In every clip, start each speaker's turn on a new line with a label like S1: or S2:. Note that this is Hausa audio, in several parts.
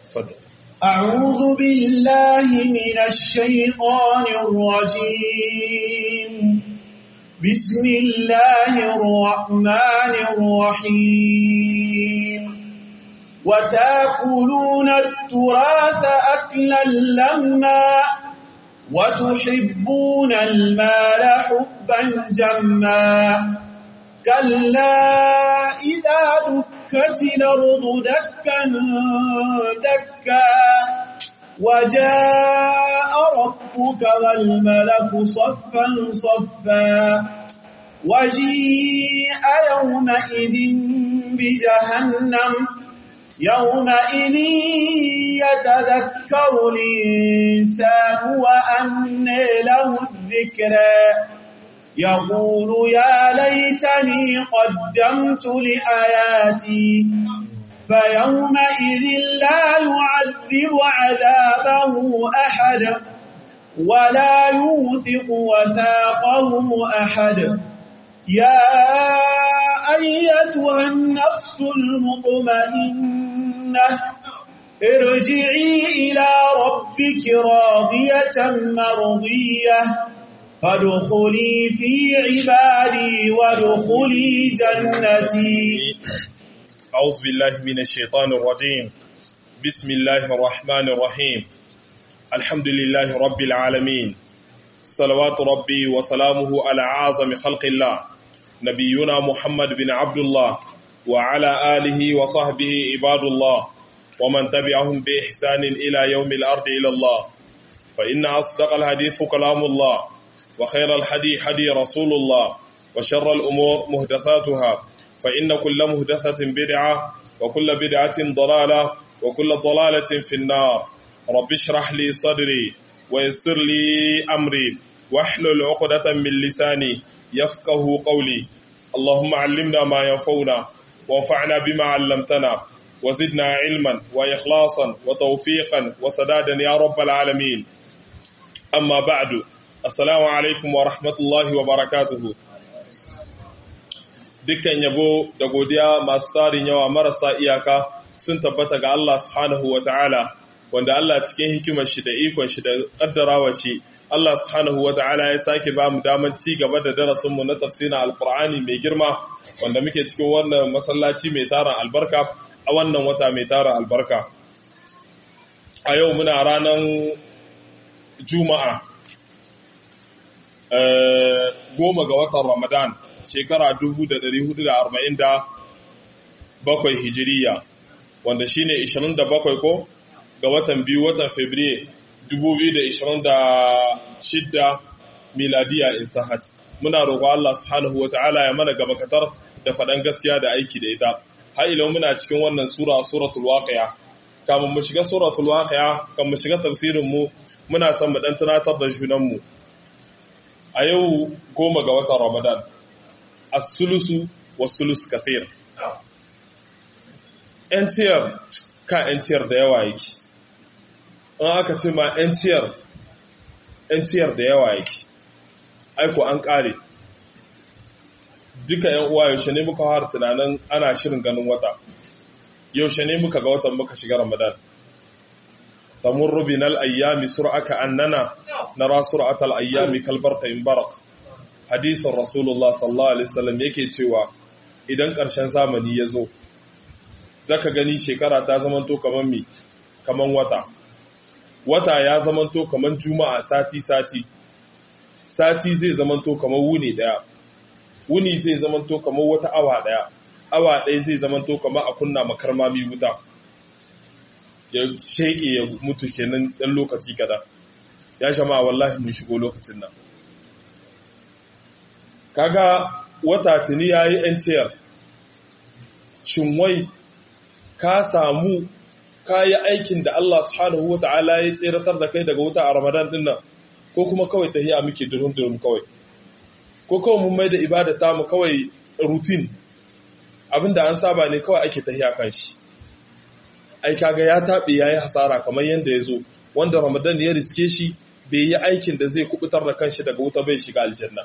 S1: fadda
S2: أعوذ بالله من الشيطان الرجيم بسم الله الرحمن الرحيم وتاكلون التراث أكلا لما وتحبون المال حبا جما كلا إذا دكت الأرض دكا دكا وجاء ربك والملك صفا صفا وجيء يومئذ بجهنم يومئذ يتذكر الإنسان وأنى له الذكرى يقول يا ليتني قدمت لآياتي فيومئذ لا يعذب عذابه أحد ولا يوثق وثاقه أحد يا أيتها النفس المطمئنة ارجعي إلى ربك راضية مرضية فادخلي في عبادي وادخلي جنتي
S1: أعوذ بالله من الشيطان الرجيم بسم الله الرحمن الرحيم الحمد لله رب العالمين صلوات ربي وسلامه على أعظم خلق الله نبينا محمد بن عبد الله وعلى آله وصحبه عباد الله ومن تبعهم بإحسان إلى يوم الأرض إلى الله فإن أصدق الحديث كلام الله وخير الحدي حدي رسول الله وشر الأمور مهدثاتها فإن كل مهدثة بدعة وكل بدعة ضلالة وكل ضلالة في النار رب اشرح لي صدري ويسر لي أمري واحلل عقدة من لساني يفقه قولي اللهم علمنا ما ينفعنا وانفعنا بما علمتنا وزدنا علما وإخلاصا وتوفيقا وسدادا يا رب العالمين أما بعد السلام عليكم ورحمة الله وبركاته dukkan yabo da godiya masu tarin yawa marasa iyaka sun tabbata ga Allah subhanahu wa ta'ala wanda Allah cikin hikimar shi da ikon shi da kaddarawa shi Allah subhanahu wa ta'ala ya sake ba mu daman ci gaba da darasinmu na tafsirin alkur'ani mai girma wanda muke cikin wannan masallaci mai tarin albarka a wannan wata mai tarin albarka a yau muna ranar juma'a goma ga watan ramadan shekara 1447 hijiriya wanda shine 27 ko ga watan biyu watan fabriye 2026 miladiya in sahat muna roƙo Allah subhanahu wata'ala ya mana gaba katar da faɗan gaskiya da aiki da ita har ila muna cikin wannan sura suratul waqi'a kamun mu shiga suratul waqi'a kan mu shiga tafsirin mu muna son mu dan tunatar da junan mu a yau goma ga watan Ramadan as-sulusu was-sulus kathir entiyar ka entiyar da yawa yake in aka ce ma entiyar entiyar da yawa yake aiko an kare duka yan uwa yaushe ne muka har tunanin ana shirin ganin wata yaushe ne muka ga watan muka shiga Ramadan tamurru binal ayyami sur'aka annana nara sur'atal ayyami kalbarqa in barak hadisin rasulullah sallallahu alaihi wasallam yake cewa idan ƙarshen zamani ya zo zaka gani shekara ta zamanto kaman mi kaman wata wata ya zamanto kaman juma'a sati sati sati zai zamanto kaman wuni daya wuni zai zamanto kaman wata awa daya awa ɗaya zai zamanto kaman a kunna makarmami wuta ya sheke ya mutu kenan dan lokaci kada ya shama wallahi mun shigo lokacin nan kaga wata tuni ya yi ‘yanciyar shinwai ka samu ka yi aikin da Allah subhanahu wa ta'ala ya tseratar da kai daga wuta a ramadan din nan ko kuma kawai ta hiya muke durum-durum kawai ko kawai mun mai da ibadata mu kawai rutin abinda an saba ne kawai ake ta hiya kan shi ai kaga ya taɓe ya yi hasara kamar yadda ya zo wanda ramadan ya riske shi bai yi aikin da zai kubutar da kanshi daga wuta bai shiga aljanna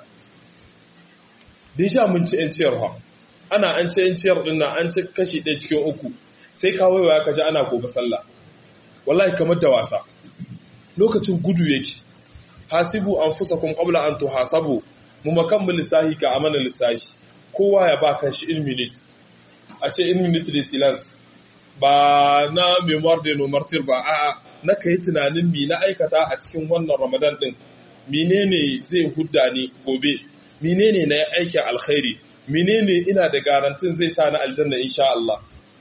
S1: Deja mun ci ‘yanciyar ha, ana an ci ‘yanciyar ɗin nan an ci kashi ɗaya cikin uku, sai ka waiwaya ka ji ana gobe sallah. wallahi kamar da wasa lokacin gudu yake hasibu anfusakum qabla an tuhasabu mu makan lissahi ka amana lissahi kowa ya ba kan shi in minute a ce in minute de silence ba na memoir de no martyr ba a'a na kai tunanin mi na aikata a cikin wannan ramadan din menene zai hudda ni gobe menene na aikin alkhairi menene ina da garantin zai sa na aljanna insha Allah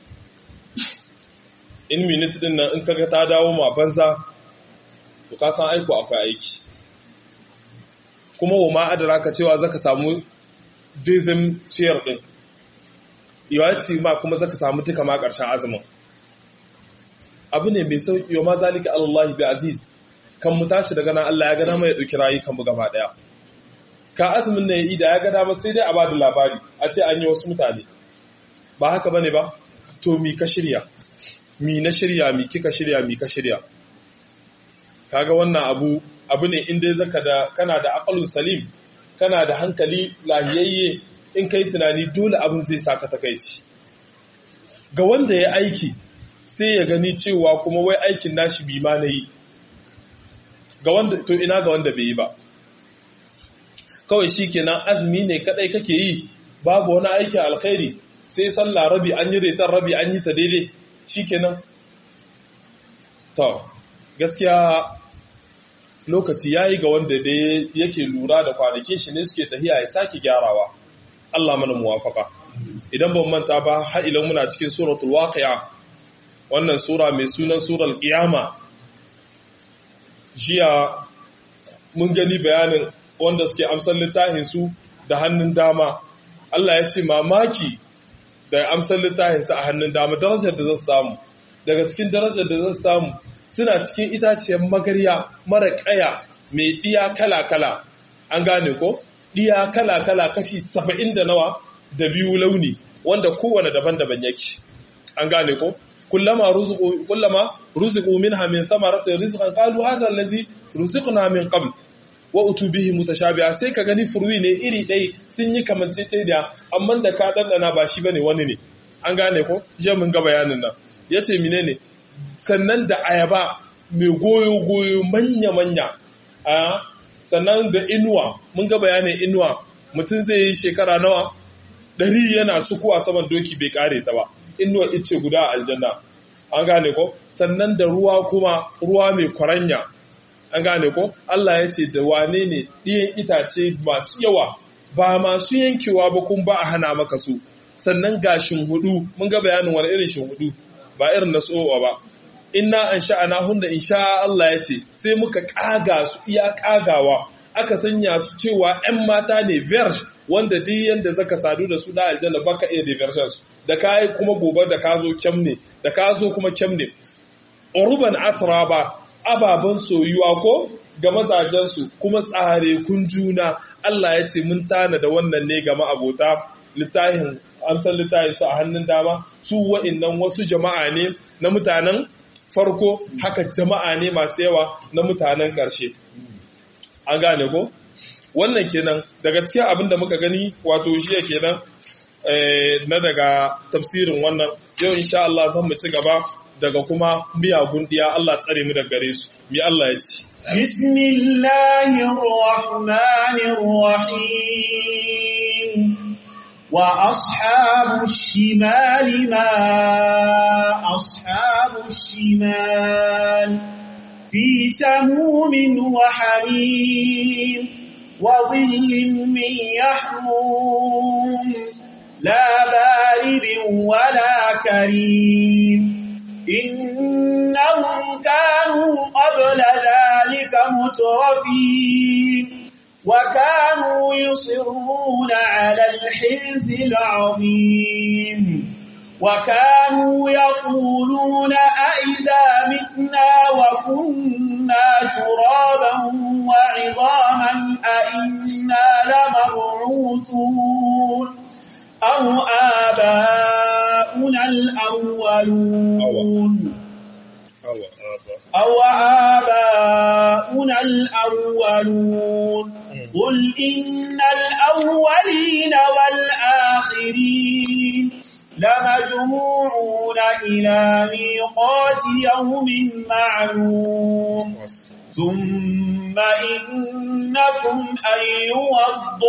S1: in minute din nan in kaga ta dawo ma banza to ka san aiko akwai aiki kuma wa ma adraka cewa zaka samu dizim ciyar din yawanci ma kuma zaka samu duka ma karshen azumin abu ne mai sauki wa ma zalika Allah bi aziz kan mu tashi daga nan Allah ya ga dama ya dauki rayukan mu gaba daya ka azumin ne ida ya ga dama sai dai a bada labari a ce an yi wasu mutane ba haka bane ba to mi ka shirya mi na shirya mi kika shirya mi ka shirya kaga wannan abu abu ne inda zaka da kana da aqalun salim kana da hankali lahiyayye in kai tunani dole abin zai saka takaici ga wanda ya aiki sai ya gani cewa kuma wai aikin nashi bi ma nayi ga wanda to ina ga wanda bai yi ba kawai shikenan azumi ne kadai kake yi babu wani aikin alkhairi sai sallah rabi an yi retar rabi an yi ta daidai shikenan to gaskiya lokaci yayi ga wanda da yake lura da kwanakin shi ne suke tahiya ya sake gyarawa Allah mana muwafaka idan ban manta ba har ila muna cikin suratul waqi'a wannan sura mai sunan surar qiyama jiya mun gani bayanin wanda suke amsar littafin su da hannun dama Allah ya ce mamaki da amsar littafin su a hannun dama darajar da zan samu daga cikin darajar da zan samu suna cikin itaciyar magarya mara kaya mai ɗiya kala-kala an gane ko ɗiya kala-kala kashi saba'in da nawa da biyu launi wanda kowane daban-daban yake an gane ko kullama ruzuqu kullama ruziqu minha min thamaratin rizqan qalu hadha allazi ruziqna min qabl wa utu bihi mutashabiha sai ka gani furwi ne iri ɗaya sun yi kamanceceniya amma da ka dandana ba shi bane wani ne an gane ko je mun ga bayanin nan yace menene sannan da ayaba mai goyo-goyo manya-manya a sannan da inuwa mun ga bayanin inuwa mutum zai yi shekara nawa ɗari yana sukuwa saman doki bai kare ta ba inuwa ice guda a aljanna an gane ko sannan da ruwa kuma ruwa mai kwaranya an gane ko Allah ya ce da wane ne ɗiyan itace masu yawa ba masu yankewa ba kun ba a hana maka su sannan ga hudu mun ga bayanin wani irin hudu ba irin na tsowa ba inna an sha'ana hunna in sha Allah ya ce sai muka kaga su iya kagawa aka sanya su cewa 'yan mata ne verge wanda duk yanda zaka sadu da su da aljanna baka iya diversion su da kai kuma gobe da ka zo kyam ne da ka zo kuma kyam ne uruban atraba ababan soyuwa ko ga mazajen su kuma tsare kun juna Allah ya ce mun tana da wannan ne ga ma'abota littafin amsar littafin su a hannun dama su wa'innan wasu jama'a ne na mutanen farko haka jama'a ne masu yawa na mutanen ƙarshe an gane ko wannan kenan daga cikin abin da muka gani wato shi kenan na daga tafsirin wannan yau insha Allah zan mu ci gaba daga kuma miyagun diya Allah tsare mu daga gare su mi Allah ya ci
S2: bismillahir rahmanir rahim وأصحاب الشمال ما أصحاب الشمال في سموم وحميم وظل من يحموم لا بارد ولا كريم إنهم كانوا قبل ذلك مترفين وكانوا يصرون على الحنث العظيم وكانوا يقولون أئذا متنا وكنا ترابا وعظاما أئنا لمبعوثون أو آباؤنا الأولون أو آباؤنا الأولون قل إن الأولين والآخرين لمجموعون إلى ميقات يوم معلوم ثم إنكم أيها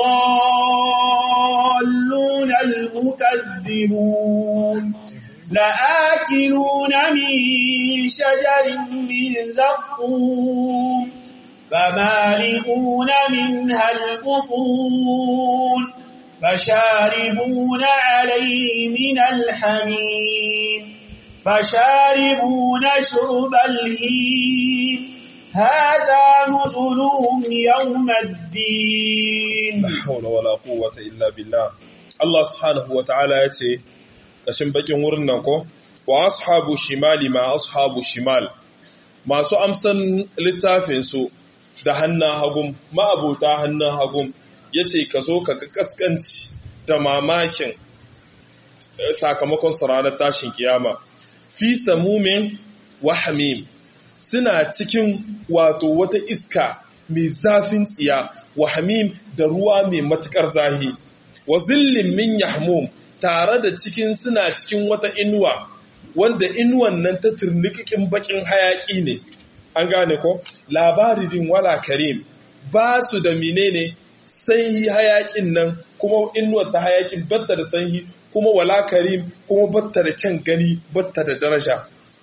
S2: الضالون المكذبون لآكلون من شجر من زقوم فمالئون منها البطون فشاربون عليه من الحميم فشاربون شرب الهيم هذا نزلهم يوم الدين
S1: la haula wala quwwata illa billah Allah subhanahu wataala yace kashin bakin wurin nan ko wa ashabu shimali ma ashabu shimal masu amsan littafin su da hannun hagum ma'abuta hannun hagum yace ka zo ka ga kaskanci da mamakin eh, sakamakon su ranar tashin kiyama fi samumin wa hamim suna cikin wato wata iska mai zafin tsiya wa hamim da ruwa mai matukar zahi wa zillin min yahmum tare da cikin suna cikin wata inuwa wanda inuwan nan ta turnikikin bakin hayaki ne an gane ko labarin wala karim ba su da menene sanyi hayakin nan kuma inuwar ta hayakin batta da sanyi kuma wala karim kuma batta da kyan gani batta da daraja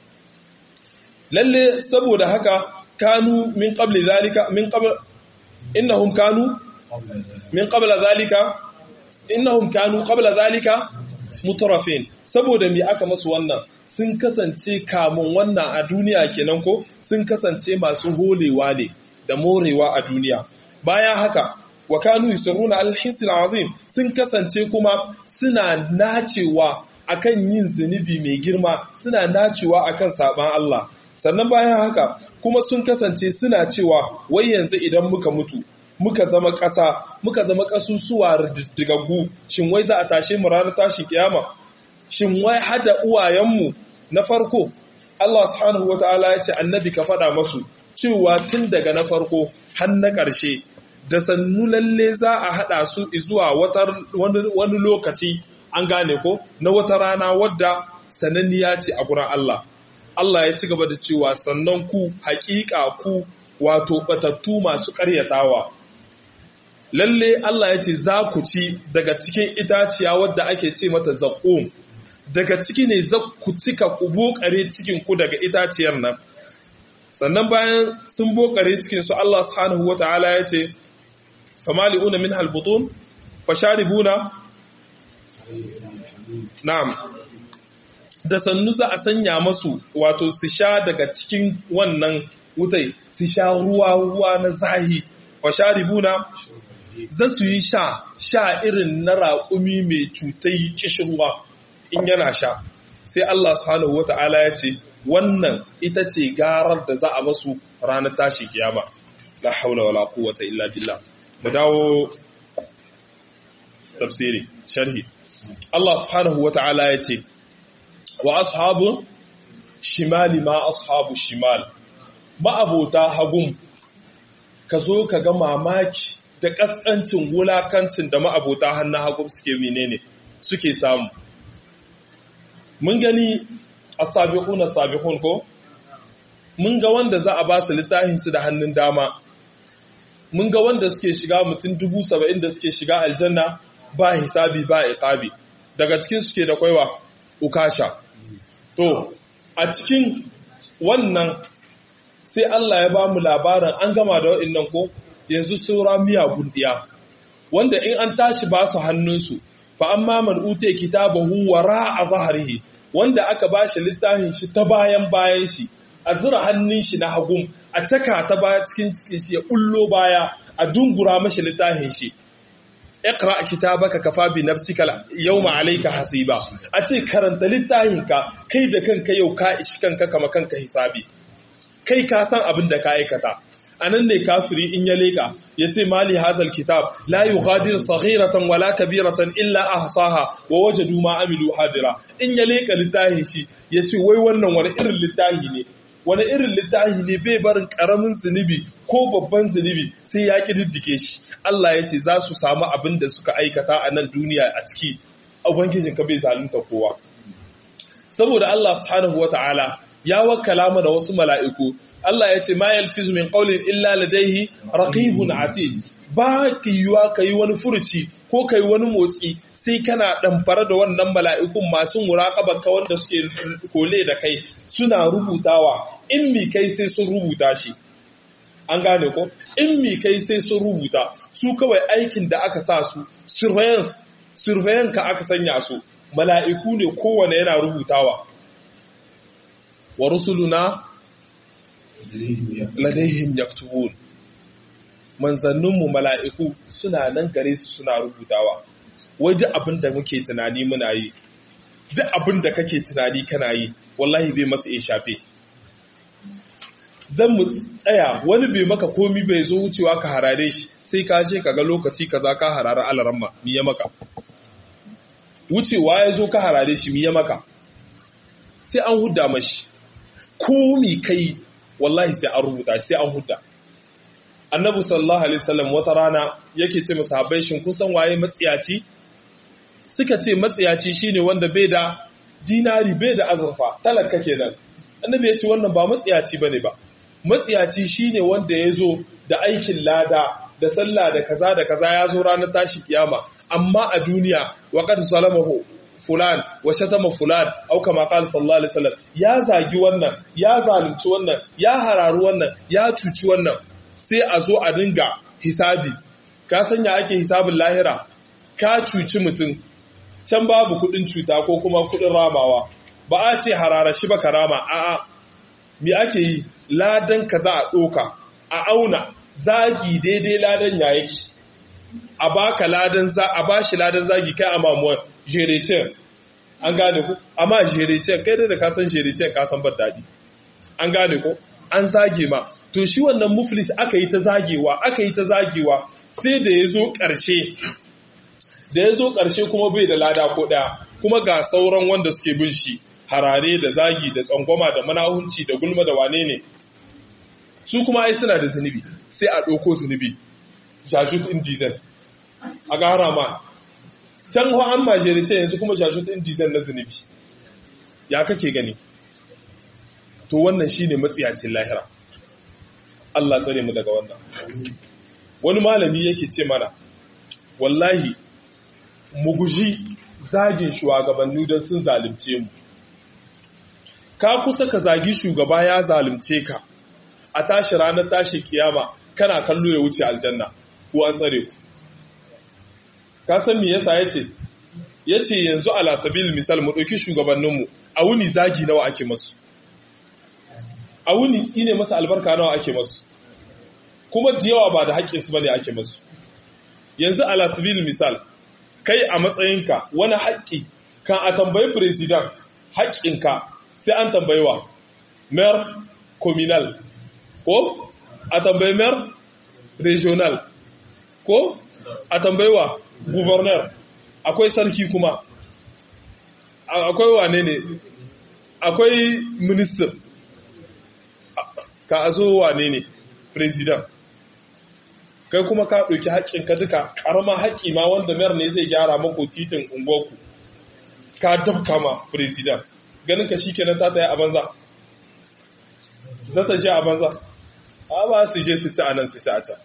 S1: lalle saboda haka kanu min qabli zalika min qabl innahum kanu min qabla zalika innahum kanu qabla zalika mutrafin saboda me aka masu wannan sun kasance kamun wannan a duniya kenan ko sun kasance masu holewa ne da morewa a duniya bayan haka wa kanu yusirruna al-hisil azim sun kasance kuma suna nacewa akan yin zunubi mai girma suna nacewa akan saban Allah sannan bayan haka kuma sun kasance suna cewa wai yanzu idan muka mutu muka zama ƙasa muka zama ƙasusuwa riddigaggu shin wai za a tashe mu ranar tashin kiyama shin wai hada uwayenmu na farko Allah subhanahu wataala ya ce annabi ka faɗa masu cewa tun daga na farko har na ƙarshe da sannu lalle za a haɗa su zuwa wani lokaci an gane ko na wata rana wadda sananniya ce a gurin Allah Allah ya ci gaba da cewa sannan ku haƙiƙa ku wato batattu masu ƙaryatawa lalle Allah ya ce za ku ci daga cikin itaciya wadda ake ce mata zaƙum daga ciki ne za ku cika ku bokare cikin ku daga itaciyar nan sannan bayan sun bokare cikin su Allah subhanahu wata'ala ya ce famali'una min halbutun fasharibuna na'am da sannu za a sanya masu wato su sha daga cikin wannan wutai su sha ruwa ruwa na zahi fasharibuna za su yi sha sha irin na raƙumi mai cutai kishirwa in yana sha sai Allah subhanahu wata'ala ya ce wannan ita ce garar da za a masu ranar tashi kiyama la haula wala quwwata illa billah mu dawo tafsiri sharhi Allah subhanahu wata'ala ya ce wa ashabu shimali ma ashabu shimal ma'abota hagum ka zo ka ga mamaki da ƙasƙancin wulakancin da ma'abota hannun hagum suke menene suke samu mun gani a sabihun sabihun ko mun ga wanda za a ba su littafinsu da hannun dama mun ga wanda suke shiga mutum dubu saba'in da suke shiga aljanna ba hisabi ba iqabi daga cikin suke da kwaiwa ukasha to a cikin wannan sai Allah ya ba mu labarin an gama da waɗannan ko yanzu saura miyagun ɗiya wanda in an tashi ba su hannunsu fa amma man ute kitabahu wara a zaharihi wanda aka ba shi littafin shi ta bayan bayan shi a zura hannun shi na hagun a caka ta baya cikin cikin shi ya kullo baya a dungura mashi littafin shi iqra kitabaka kafa bi nafsika yawma alayka hasiba a ce karanta littafinka kai da kanka yau ka ishi kanka kama kanka hisabi kai ka san abin da ka aikata anan ne kafiri in ya leka ya ce mali hazal kitab la yughadir saghiratan wala kabiratan illa ahsaha wa wajadu ma amilu hadira in ya leka littafin shi ya ce wai wannan wani irin littafi ne wani irin littafi ne bai barin karamin zunubi ko babban zunubi sai ya kididdike shi Allah ya ce za su samu abin da suka aikata a nan duniya a ciki ubangijin ka bai zalunta kowa saboda Allah subhanahu wata'ala ya wakkala mana wasu mala'iku Allah ya ce ma yalfizu min qawlin illa ladayhi raqibun atid ba ki yiwa kai wani furuci ko kai wani motsi sai kana ɗamfara da wannan mala'ikun masu muraƙaba ka wanda suke kole da kai suna rubutawa in mi kai sai sun rubuta shi an gane ko in mi kai sai sun rubuta su kawai aikin da aka sa su surveillance surveillance ka aka sanya su mala'iku ne kowane yana rubutawa wa rusuluna ladaihim yaktubun manzanninmu mala'iku suna nan gare su suna rubutawa wai duk abin da muke tunani muna yi duk abin da kake tunani kana yi wallahi bai masa ya shafe zan mu tsaya wani bai maka komi bai zo wucewa ka harare shi sai ka je ka ga lokaci kaza ka harare alaramma mi ya maka wucewa ya zo ka harare shi mi ya maka sai an hudda mashi komi kai wallahi sai an rubuta sai an hudda annabi sallallahu alaihi wasallam wata rana yake ce masahabai shin kun san waye matsiyaci suka ce matsiyaci shine wanda bai da dinari bai da azurfa talaka kenan annabi ya ce wannan ba matsiyaci bane ba matsiyaci shine wanda ya zo da aikin lada da sallah da kaza da kaza ya zo ranar tashi kiyama amma a duniya wa qad salamahu fulan wa shatama fulan au kama qala sallallahu alaihi wasallam ya zagi wannan ya zalunci wannan ya hararu wannan ya cuci wannan sai a zo a dinga hisabi ka sanya ake hisabin lahira ka cuci mutum can babu kudin cuta ko kuma kudin ramawa ba a ce harara shi ba karama a'a me ake yi ladan ka za a ɗoka a auna zagi daidai ladan ya yake a baka ladan za a bashi ladan zagi kai a mamuwar jerecen an gane ku amma jerecen kai da ka san jerecen ka san ban daɗi an gane ku an zage ma to shi wannan muflis aka yi ta zagewa aka yi ta zagewa sai da ya zo ƙarshe da ya zo ƙarshe kuma bai da lada ko ɗaya kuma ga sauran wanda suke bin shi harare da zagi da tsangwama da manahunci da gulma da wane ne su kuma ai suna da zunubi sai a ɗauko zunubi jajut in dizan a gara ma can ho an majere ce yanzu kuma jajut in dizan na zunubi ya kake gani to wannan shine matsiyacin lahira Allah tsare mu daga wannan wani malami yake ce mana wallahi mu guji zagin shugabanni don sun zalunce mu ka kusa ka zagi shugaba ya zalunce ka a tashi ranar tashi kiyama kana kallo ya wuce aljanna ko an tsare ku ka san me yasa yace yace yanzu ala sabil misal mu dauki shugabanninmu a wuni zagi nawa ake masu a wuni tsine masa albarka nawa ake masu kuma da yawa ba da haƙƙinsu bane ake masu yanzu ala sabil misal kai a matsayinka wani haƙƙi kan a tambayi president haƙƙinka sai an tambayi wa mayor communal ko a tambayi mayor regional ko a tambayi wa governor akwai sarki kuma akwai wane ne akwai minister ka zo wane ne president kai kuma ka ɗauki haƙƙinka duka ƙarama haƙƙi ma wanda mayar ne zai gyara mako titin unguwarku ka dabka ma president ganin ka shi kenan ta ta yi a banza za ta je a banza a ba su je su ci a nan su ci a can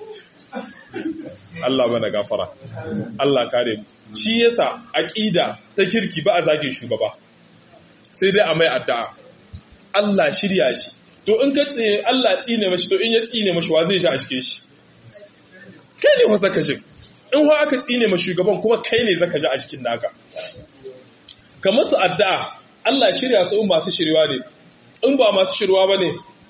S1: Allah bana gafara Allah kare mu shi yasa aqida ta kirki ba a zage shugaba sai dai a mai addu'a Allah shirya shi to in ka tsine Allah tsine mashi to in ya tsine mashi wa zai sha a cikin shi kai ne wasa ka jin in wa aka tsine ma shugaban kuma kai ne zaka ji a cikin naka kamar su addu'a Allah shirya su in masu shirwa ne in ba masu shirwa bane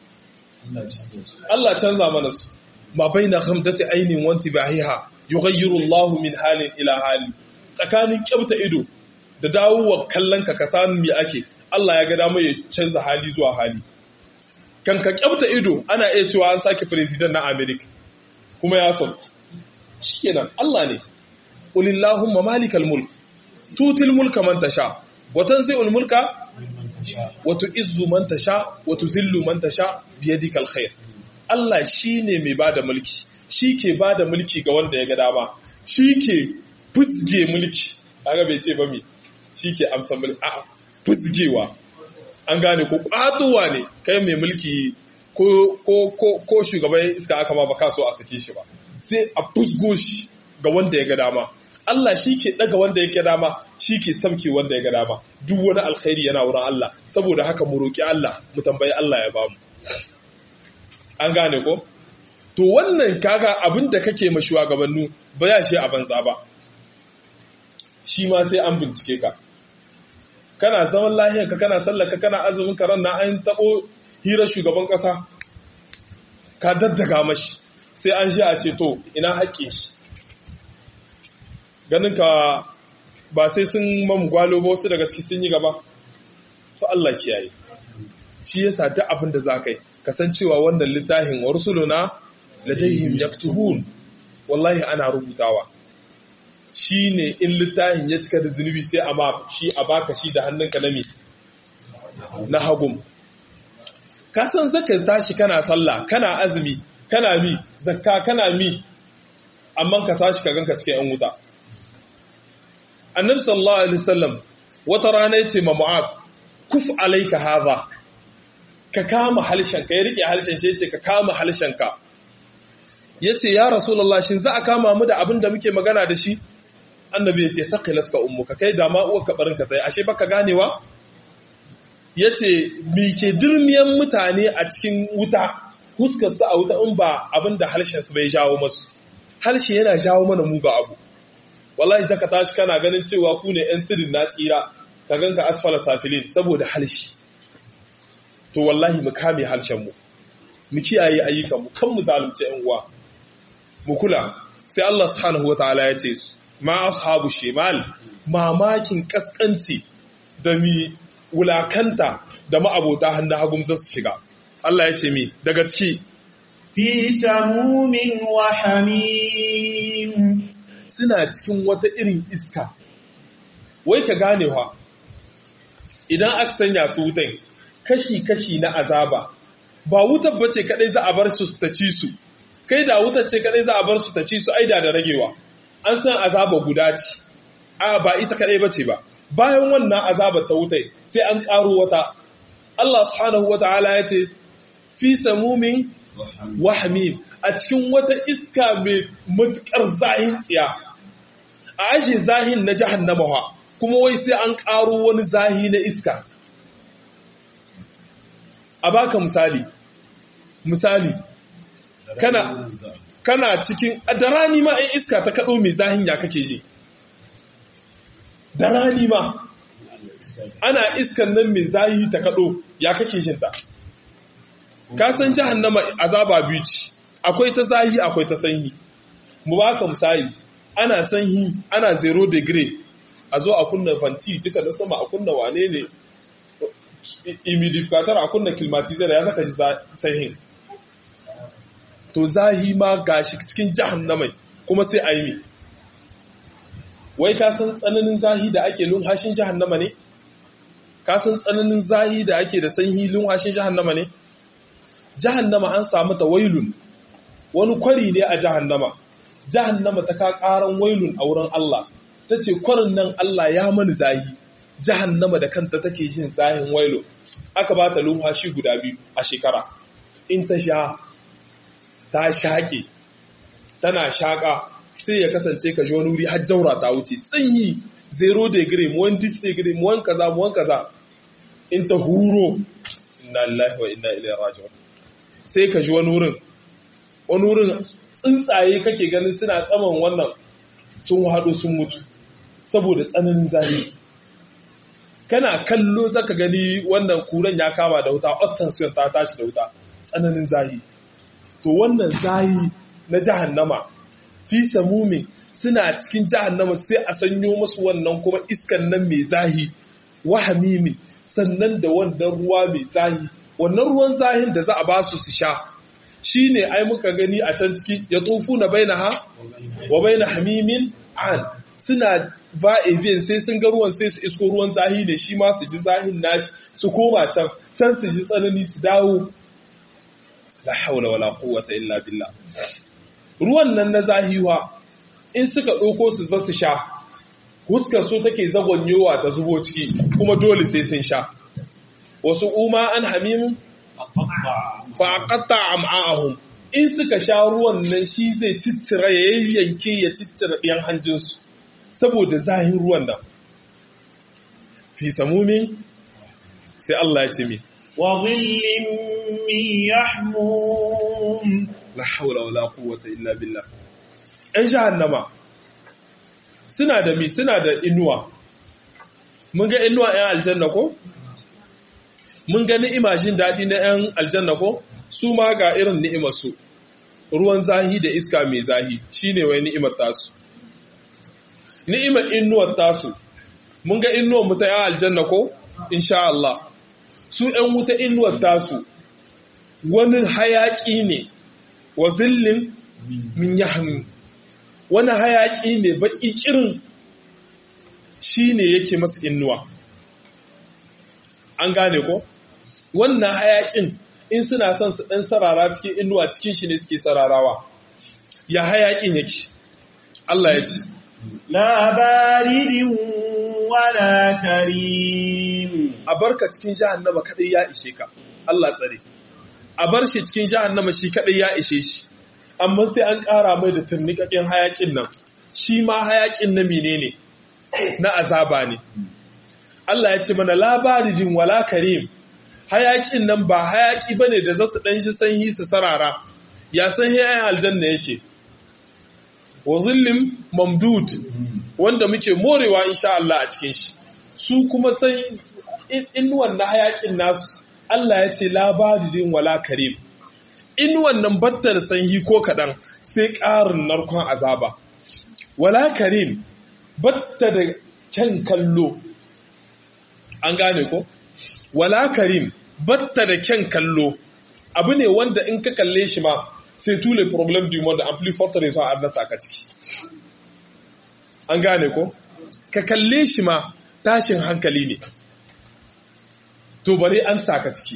S1: Allah canza mana su ma baina khamtati ainin wanti bahiha yughayyiru Allahu min halin ila hali tsakanin kyauta ido da dawowa kallon ka ka san me ake Allah ya ga dama ya canza hali zuwa hali kan ka kyauta ido ana iya cewa an sake president na America kuma ya sauki shikenan Allah ne qulillahumma malikal mulk tutil mulka man tasha wa tanzi'ul mulka wa tu'izzu man tasha wa tuzillu man tasha biyadikal khair Allah shine mai bada mulki shi ke bada mulki ga wanda ya ga dama shi ke fusge mulki kaga bai ce ba mi shike amsa mulki a fuzgewa an gane ko kwatowa ne kai mai mulki ko ko ko ko shugaban iska aka ma baka so a sake shi ba sai a fuzgo shi ga wanda ya ga dama Allah shi ke ɗaga wanda ya ga dama shi ke samke wanda ya ga dama duk wani alkhairi yana wurin Allah saboda haka mu roƙi Allah mu tambayi Allah ya bamu an gane ko to wannan kaga abin da kake ma shugabannu ba ya shi a banza ba shi ma sai an bincike ka kana zaman lahiyar ka kana sallaka kana azumin ka ran na an tabo hirar shugaban kasa ka daddaga mashi sai an shi a ce to ina haƙƙin shi ganin ka ba sai sun mamu gwalo ba wasu daga ciki sun yi gaba to Allah kiyaye shi yasa duk abin da za ka yi kasancewa wannan littafin wa rusuluna ladayhim yaktubun wallahi ana rubutawa shine in littafin ya cika da zunubi sai a ma shi a baka shi da hannunka na me na hagum ka san zaka tashi kana sallah kana azumi kana mi zakka kana mi amma ka sashi ka ganka cikin yan wuta annabi sallallahu alaihi wasallam wata rana yace ma mu'az kuf alayka hadha ka kama halshen ka ya rike halshen shi yace ka kama halshen ka yace ya rasulullah shin za a kama mu da abin da muke magana da shi annabi yace thaqilatka ummuka kai da ma uwar ka barin ka tsaye ashe baka ganewa yace mi ke dirmiyan mutane a cikin wuta huskar su a wuta in ba abin da halshen su bai jawo masu halshe yana jawo mana muga abu wallahi zaka tashi kana ganin cewa ku ne yan tudun na tsira ka ganka asfala safilin saboda halshi to wallahi mu kame harshen mu mu kiyaye ayyukan mu kan mu zalunce yan uwa mu kula sai Allah subhanahu wataala ya ce ma ashabu shimal mamakin kaskanci da mi wulakanta da ma'abota hannun hagun zasu shiga Allah ya ce mi daga ciki
S2: fi samumin wa hamim
S1: suna cikin wata irin iska wai ka ganewa idan aka sanya su wutan kashi-kashi na azaba ba wutar bace kadai za a bar su ta ci su kai da wutar ce kadai za a bar su ta ci su aida da ragewa an san azaba guda ce a ba ita kadai bace ba bayan wannan azabar ta wutai sai an karo wata Allah subhanahu wataala ya ce fi samumin wa hamim a cikin wata iska mai matukar zahin tsiya a ashe zahin na jahannama kuma wai sai an karo wani zahi na iska a baka misali misali kana kana cikin da rani ma ai iska ta kado mai zahin ya kake ji da rani ma ana iskan nan mai zahi ta kado ya kake jin ta ka san jahannama azaba biyu ce akwai ta zahi akwai ta sanyi mu baka misali ana sanyi ana zero degree a zo a kunna fanti duka na sama a kunna wane ne humidificator a kunna climatizer ya saka shi sahin to zahi ma gashi cikin jahannamai kuma sai a yi mi wai ka san tsananin zahi da ake lunhashin jahannama ne ka san tsananin zahi da ake da sanyi lunhashin jahannama ne jahannama an samu ta wailun wani kwari ne a jahannama jahannama ta ka karan wailun a wurin Allah ta ce kwarin nan Allah ya mani zahi jahannama da kanta take jin zahin wailo aka ba ta lumhashi guda biyu a shekara in ta sha ta shaƙe tana shaƙa sai ya kasance ka ji wani wuri har jaura ta wuce sanyi zero degree mu wani dis degree mu wani kaza mu wani kaza in ta huro inna lillahi wa inna ilaihi raji'un sai ka ji wani wurin wani wurin tsuntsaye kake ganin suna tsaman wannan sun haɗu sun mutu saboda tsananin zafi kana kallo zaka gani wannan kuran ya kama da wuta ottansiyon ta tashi da wuta tsananin zahi to wannan zahi na jahannama fi samumin suna cikin jahannama sai a sanyo masu wannan kuma iskan nan mai zahi wahamimin sannan da wannan ruwa mai zahi wannan ruwan zahin da za a ba su su sha shine ai muka gani a can ciki ya tofu na bainaha wa baina hamimin an suna ba avian sai sun ga ruwan sai su isko ruwan zahi ne shi ma su ji zahin nashi su koma can can su ji tsanani su dawo la haula wala quwwata illa billah ruwan nan na zahiwa in suka ɗauko su za su sha huskar su take zagonyowa ta zubo ciki kuma dole sai sun sha wasu uma an hamim faƙatta am'a'ahum in suka sha ruwan nan shi zai ciccira ya yanke ya ciccira ɗiyan hanjinsu saboda zahin ruwan nan fi samumin sai Allah ya ce mi
S2: وظل من يحموم
S1: la haula wala quwwata illa billah ɗan jahannama suna da mi suna da inuwa mun ga inuwa ɗan aljanna ko mun ga ni'ima jin daɗi na ɗan aljanna ko su ma ga irin ni'imar su ruwan zahi da iska mai zahi shine wai ni'imar tasu ni'imar inuwar tasu mun ga inuwar mu ta ɗan aljanna ko insha Allah su ‘yan wuta inuwar tasu wani hayaƙi ne wa zillin min yahmi wani hayaƙi ne baƙi ƙirin shi ne yake masu inuwa an gane ko wannan hayaƙin in suna son su ɗan sarara cikin inuwa cikin shi ne suke sararawa ya hayaƙin yake Allah ya ce
S2: لا بارد ولا كريم
S1: a barka cikin jahannama kadai ya ishe ka Allah tsare a bar shi cikin jahannama shi kadai ya ishe shi amma sai an ƙara mai da turnikakken hayakin nan shi ma hayakin na menene na azaba ne Allah ya ce mana labarijin wala karim hayakin nan ba hayaki bane da zasu dan shi sanyi su sarara ya san hayayin aljanna yake wa zillim mamdud wanda muke morewa insha Allah a cikin shi su kuma sai inuwan na hayakin nasu Allah ya ce labarin wala karim inuwan nan battar sanyi ko kaɗan sai ƙarin narkon azaba wala karim batta da kyan kallo an gane ko wala karim batta da kyan kallo abu ne wanda in ka kalle shi ma sai tule problem du monde en plus forte raison a nasa ka ciki an gane ko ka kalle shi ma tashin hankali ne to bari an saka ciki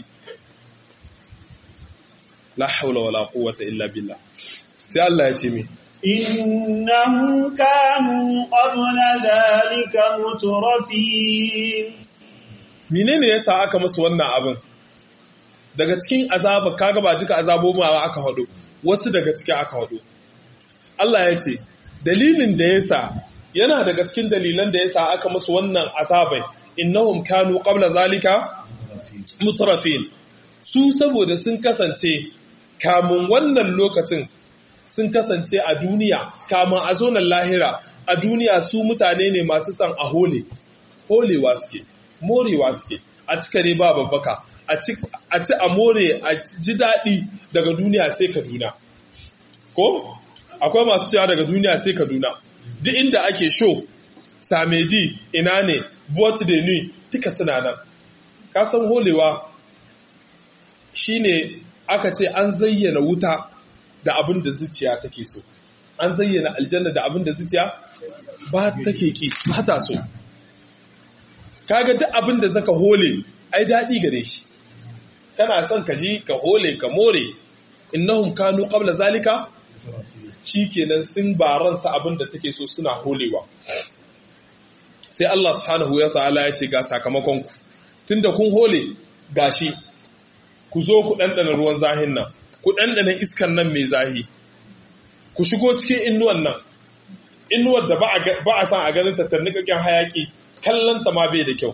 S1: la haula wala quwwata illa billah sai Allah ya ce mi
S2: إنهم كانوا قبل ذلك مترفين
S1: menene yasa aka musu wannan abin daga cikin azaba kaga ba duka azabobin aka hado wasu daga cikin aka hado Allah ya ce dalilin da yasa yana daga cikin dalilan da yasa aka musu wannan azabai innahum kanu qabla zalika mutrafin su saboda sun kasance kamun wannan lokacin sun kasance a duniya kamun a zonan lahira a duniya su mutane ne masu san a hole holewa suke morewa suke a cika ne ba babbaka a ci a more a ji daɗi daga duniya sai kaduna ko akwai masu cewa daga duniya sai kaduna duk inda ake show samedi ina ne boat de nuit duka suna nan kasan holewa shine aka ce an zayyana wuta da abin da zuciya take so an zayyana aljanna da abin da zuciya ba take ki ba ta so kaga duk abin da zaka hole ai daɗi gare shi kana son ka ji ka hole ka more innahum kanu qabla zalika shikenan sun baransa abin da take so suna holewa sai Allah subhanahu wa ta'ala ya ce ga sakamakon ku tunda kun hole gashi ku zo ku ɗanɗana ruwan zahin nan ku ɗanɗana iskan nan mai zahi ku shigo cikin inuwan nan inuwar da ba a san a ganin tattarnikakken hayaki kallonta ma bai da kyau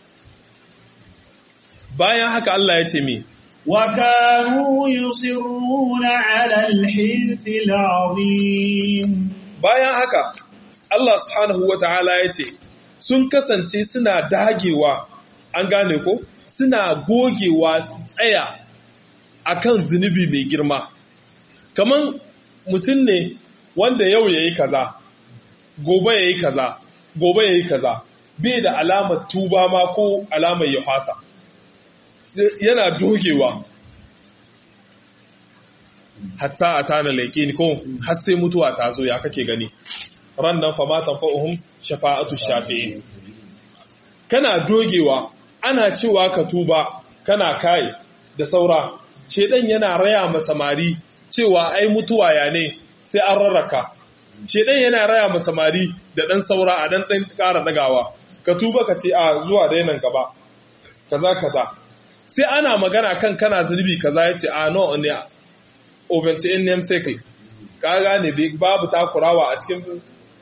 S1: bayan haka Allah ya ce mi
S2: وكانوا يصرون على الحنث العظيم
S1: bayan haka Allah subhanahu wa ta'ala ya ce sun kasance suna dagewa an gane ko suna gogewa su tsaya akan zunubi mai girma kaman mutum ne wanda yau ya yi kaza gobe ya yi kaza gobe ya yi kaza bai da alamar tuba ma ko alamar ya fasa yana dogewa hatta a tana laƙini ko har sai mutuwa ta zo ya kake gani ran nan famatan fa'uhun shafa'atu shafi'in kana dogewa ana cewa ka tuba kana kai da saura shedan yana raya ma samari cewa ai mutuwa ya ne sai an rarraka shedan yana raya ma samari da dan saura a dan dan ƙara dagawa ka tuba ka ce a zuwa dai nan gaba kaza kaza sai ana magana kan kana zunubi kaza ya ce a no ne oventi in name cycle ka gane babu takurawa a cikin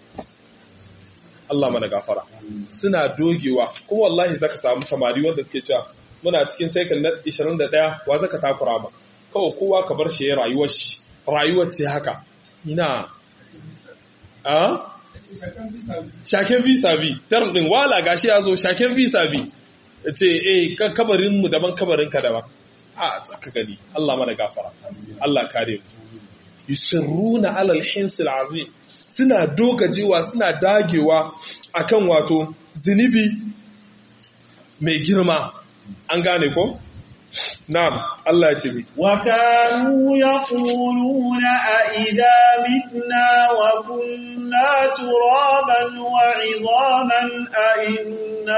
S1: Allah mana gafara suna dogewa kuma wallahi zaka samu samari wanda suke cewa muna cikin cycle na 21 wa zaka takura ma kawai kowa ka bar shi ya rayuwar shi rayuwar ce haka ina a shaken visa bi term din wala gashi ya zo shaken visa bi ce eh kabarin mu daban kabarin ka daban a tsaka gani Allah mana gafara Allah kare mu yusirruna alal hinsil azim suna dogajewa suna dagewa akan wato zunubi mai girma an gane ko na'am Allah ya ce mi
S2: wa kanu yaquluna a idza mitna wa kunna turaban wa 'idhaman a inna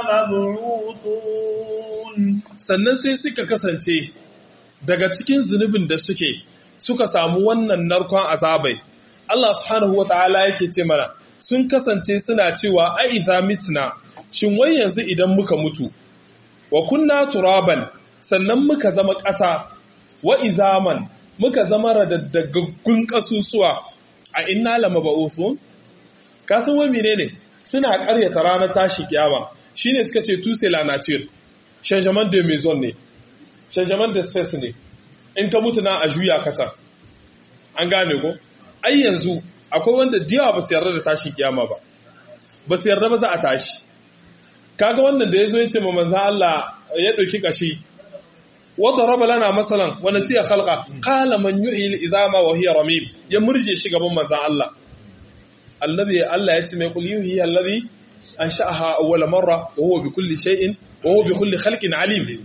S2: lamab'uthun
S1: sannan sai suka kasance daga cikin zunubin da suke suka samu wannan narkon azabai Allah subhanahu wa ta'ala yake ce mana sun kasance suna cewa a idza mitna shin wai yanzu idan muka mutu wa kunna turaban sannan muka zama ƙasa wa izaman muka zama radaddagaggun ƙasusuwa a inna lamaba'uthun ka san wai menene suna ƙaryata ranar tashi kiyama shine suka ce tu c'est la nature changement de maison ne changement de space ne in ka mutu na a juya ka can an gane ko ai yanzu akwai wanda diyawa ba su yarda da tashin kiyama ba ba su yarda ba za a tashi kaga wannan da ya zo ya ce ma manzan Allah ya ɗauki kashi wadda raba lana masalan wani siya khalqa qala man yuhyi al-izama wa hiya ramim ya murje shi gaban manzan Allah allazi Allah ya ce mai kul yuhyi allazi ansha'aha awwala marra wa huwa bi kulli shay'in wa huwa bi kulli khalqin alim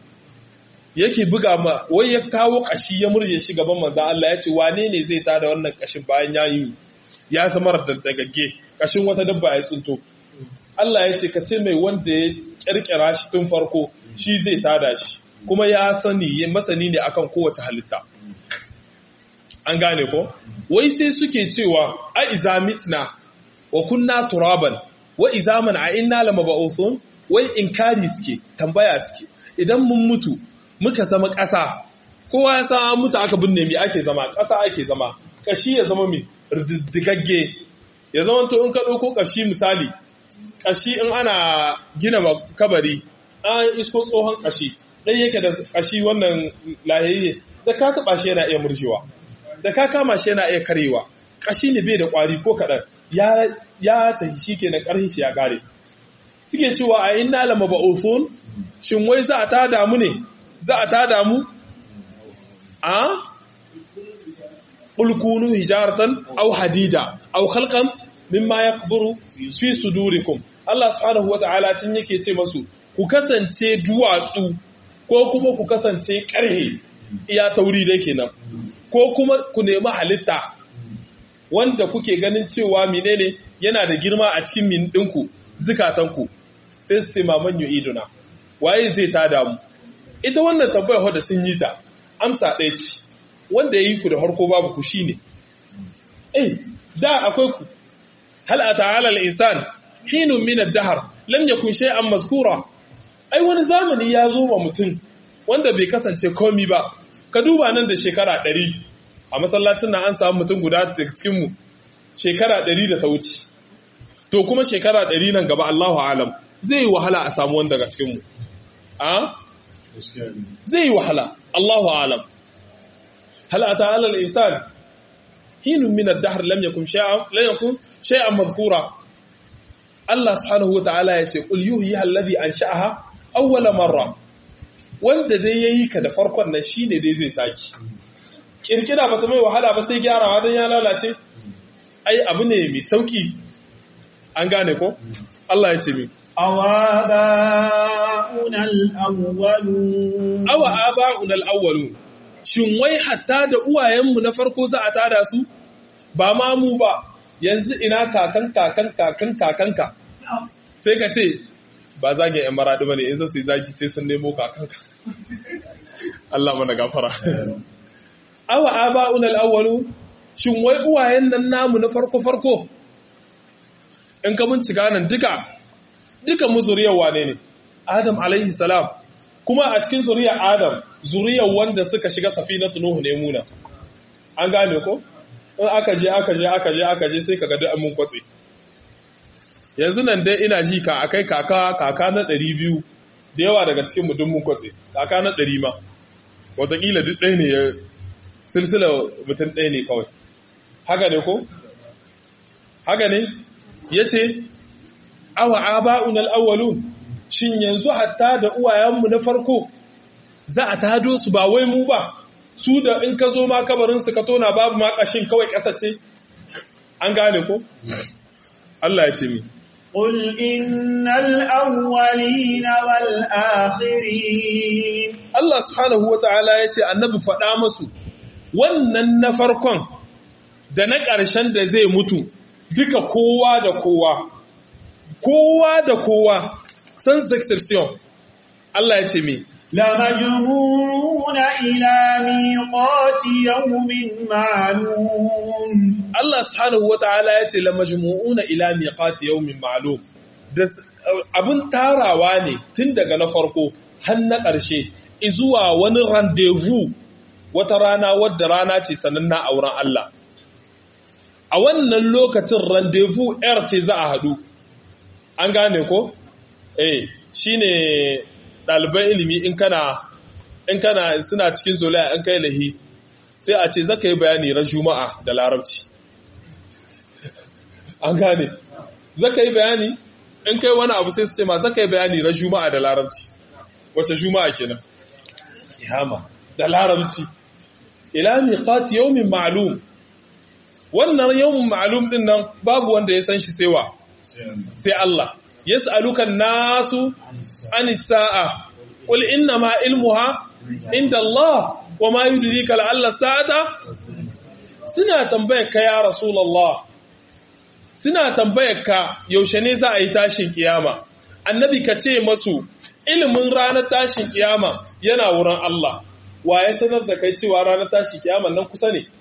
S1: yake buga ma wai ya kawo kashi ya murje shi gaban manzan Allah ya ce wane ne zai tada wannan kashin bayan ya yi ya zama daddagagge kashin wata dabba ya tsinto Allah ya ce ka ce mai wanda ya kirkira shi tun farko shi zai tada shi kuma ya sani masani ne akan kowace halitta an gane ko wai sai suke cewa a iza mitna wa kunna turaban wa izaman a inna lamaba'uthun wai inkari suke tambaya suke idan mun mutu muka zama ƙasa kowa ya san mutu aka binne mi ake zama ƙasa ake zama ƙashi ya zama mi riddigagge ya zama to in ka ɗauko ƙashi misali ƙashi in ana gina kabari an isko tsohon ƙashi ɗan yake da ƙashi wannan lahiyayye da ka taɓa shi yana iya murjewa da ka kama shi yana iya karewa ƙashi ne bai da ƙwari ko kaɗan ya tafi shi ke na ƙarfi shi ya ƙare suke cewa a inna lama ba'ufun shin wai za a tada mu ne za a tada mu a ulkunu hijaratan au hadida au khalqan mimma yakburu fi sudurikum Allah subhanahu wata'ala tun yake ce masu ku kasance duwatsu ko kuma ku kasance karhe iya tauri da kenan ko kuma ku nemi halitta wanda kuke ganin cewa menene yana da girma a cikin min dinku zukatanku sai su ce maman iduna waye zai tada mu ita wannan tambayar da sun yi ta amsa ɗaya ce wanda ya yi ku da harko babu ku shine eh da akwai ku hal ata ala al-insan hinun min ad-dahr lam yakun shay'an mazkura ai wani zamani ya zo ma mutum wanda bai kasance komi ba ka duba nan da shekara 100 a masallacin nan an samu mutum guda daga cikin mu shekara 100 da ta wuce to kuma shekara 100 nan gaba Allahu alam zai yi wahala a samu wanda daga cikin mu a zai yi wahala Allahu alam hal ata ala al-insan hinun min ad-dahr lam yakun shay'an lam yakun shay'an madhkura Allah subhanahu wa ta'ala ya ce qul yuhyi alladhi ansha'aha awwala marra wanda dai yayi ka da farkon nan shine dai zai saki kirkira bata mai wahala ba sai gyarawa dan ya lalace ai abu ne mai sauki an gane ko Allah ya ce mi
S2: awaba'una al-awwalun
S1: awa aba'una al-awwalun shin wai hatta da uwayenmu na farko za a tada su ba ma mu ba yanzu ina kakan kakan kakan kakanka sai ka ce ba zagin yan maraɗi ba ne in sai zagi sai sun nemo kakanka Allah mana gafara awa aba'un al-awwalu shin wai uwayen nan namu na farko-farko in ka bincika nan duka duka mu zuriyar wane ne adam alaihi salam kuma a cikin zuriyar adam zuriyar wanda suka shiga safinatu nuhu ne muna an gane ko in aka je aka je aka je aka je sai kaga duk mun kwatse yanzu nan dai ina ji ka akai kaka kaka na 200 da yawa daga cikin mu mun kwatse kaka na 100 ma wataƙila duk ɗaya ne ya silsila mutum ɗaya ne kawai haka ne ko haka ne ya ce awa aba'unal awwalun shin yanzu hatta da uwayenmu na farko za a tado su ba wai mu ba su da in ka zo ma kabarinsu ka tona babu ma ƙashin kawai ƙasa ce an gane ko Allah ya ce mi
S2: قل إن الأولين والآخرين
S1: Allah subhanahu wa ta'ala ya ce annabi faɗa masu wannan na farkon da na ƙarshen da zai mutu duka kowa da kowa kowa da kowa sans exception Allah ya ce mi
S2: لمجموعون إلى ميقات يوم معلوم
S1: Allah subhanahu wa ta'ala ya ce la majmu'una ila miqati yawmin ma'lum da abun tarawa ne tun daga na farko har na ƙarshe izuwa wani rendezvous wata rana wadda rana ce sananna a wurin Allah a wannan lokacin rendezvous air ce za a haɗu an gane ko eh shine ɗaliban ilimi in kana in kana suna cikin zolaya in kai lahi sai a ce zaka yi bayani ran juma'a da larabci an gane zaka yi bayani in kai wani abu sai su ce ma zaka yi bayani ran juma'a da larabci wace juma'a kenan kiyama da larabci ila miqat yawmin ma'lum wannan yawmin ma'lum din nan babu wanda ya san shi sai wa sai Allah yas'aluka nasu anis sa'a qul inna ma ilmuha inda Allah wa ma yudrika la'alla sa'ata suna tambayar ka ya rasulullah suna tambayar ka yaushe ne za a yi tashin kiyama annabi ka ce masu ilimin ranar tashin kiyama yana wurin Allah wa ya sanar da kai cewa ranar tashin kiyama nan kusa ne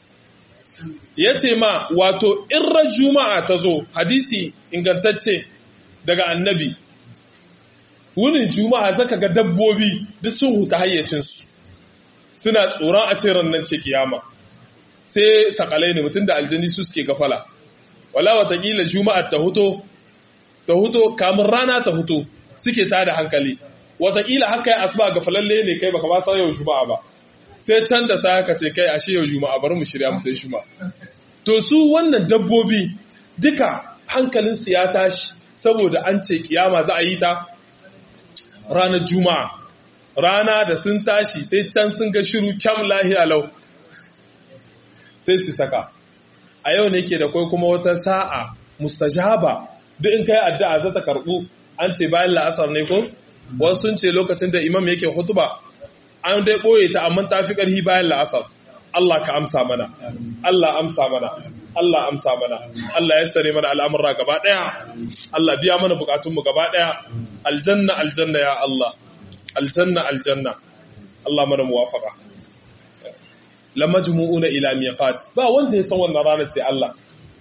S1: ya ce ma wato irrar juma'a ta zo hadisi ingantacce daga annabi wunin juma'a zaka ga dabbobi duk sun huta hayyacinsu suna tsoron a ce nan ce kiyama sai sakalai ne mutum da aljani su suke gafala wala watakila juma'a ta huto ta huto kamun rana ta huto suke ta da hankali watakila haka ya asuba ga falalle ne kai baka ba sa yau juma'a ba sai can da sai haka ce kai ashe yau juma'a bari mu shirya mu sai juma'a to su wannan dabbobi duka hankalin su ya tashi saboda an ce kiyama za a yi ta ranar juma'a rana da sun tashi sai can sun ga shiru kyam lahiya lau sai su saka a yau ne ke da kwai kuma wata sa'a mustajaba duk in kai addu'a za ta karɓu an ce bayan la'asar ne ko wasu sun ce lokacin da imam yake hutuba an dai ɓoye ta amma ta fi ƙarfi bayan la'asar Allah ka amsa mana Allah amsa mana Allah amsa mana Allah ya sare mana al'amurra gaba ɗaya Allah biya mana bukatunmu gaba ɗaya aljanna aljanna ya Allah aljanna aljanna Allah mana muwafaka la majmu'una ila miqat ba wanda ya san wannan ranar sai Allah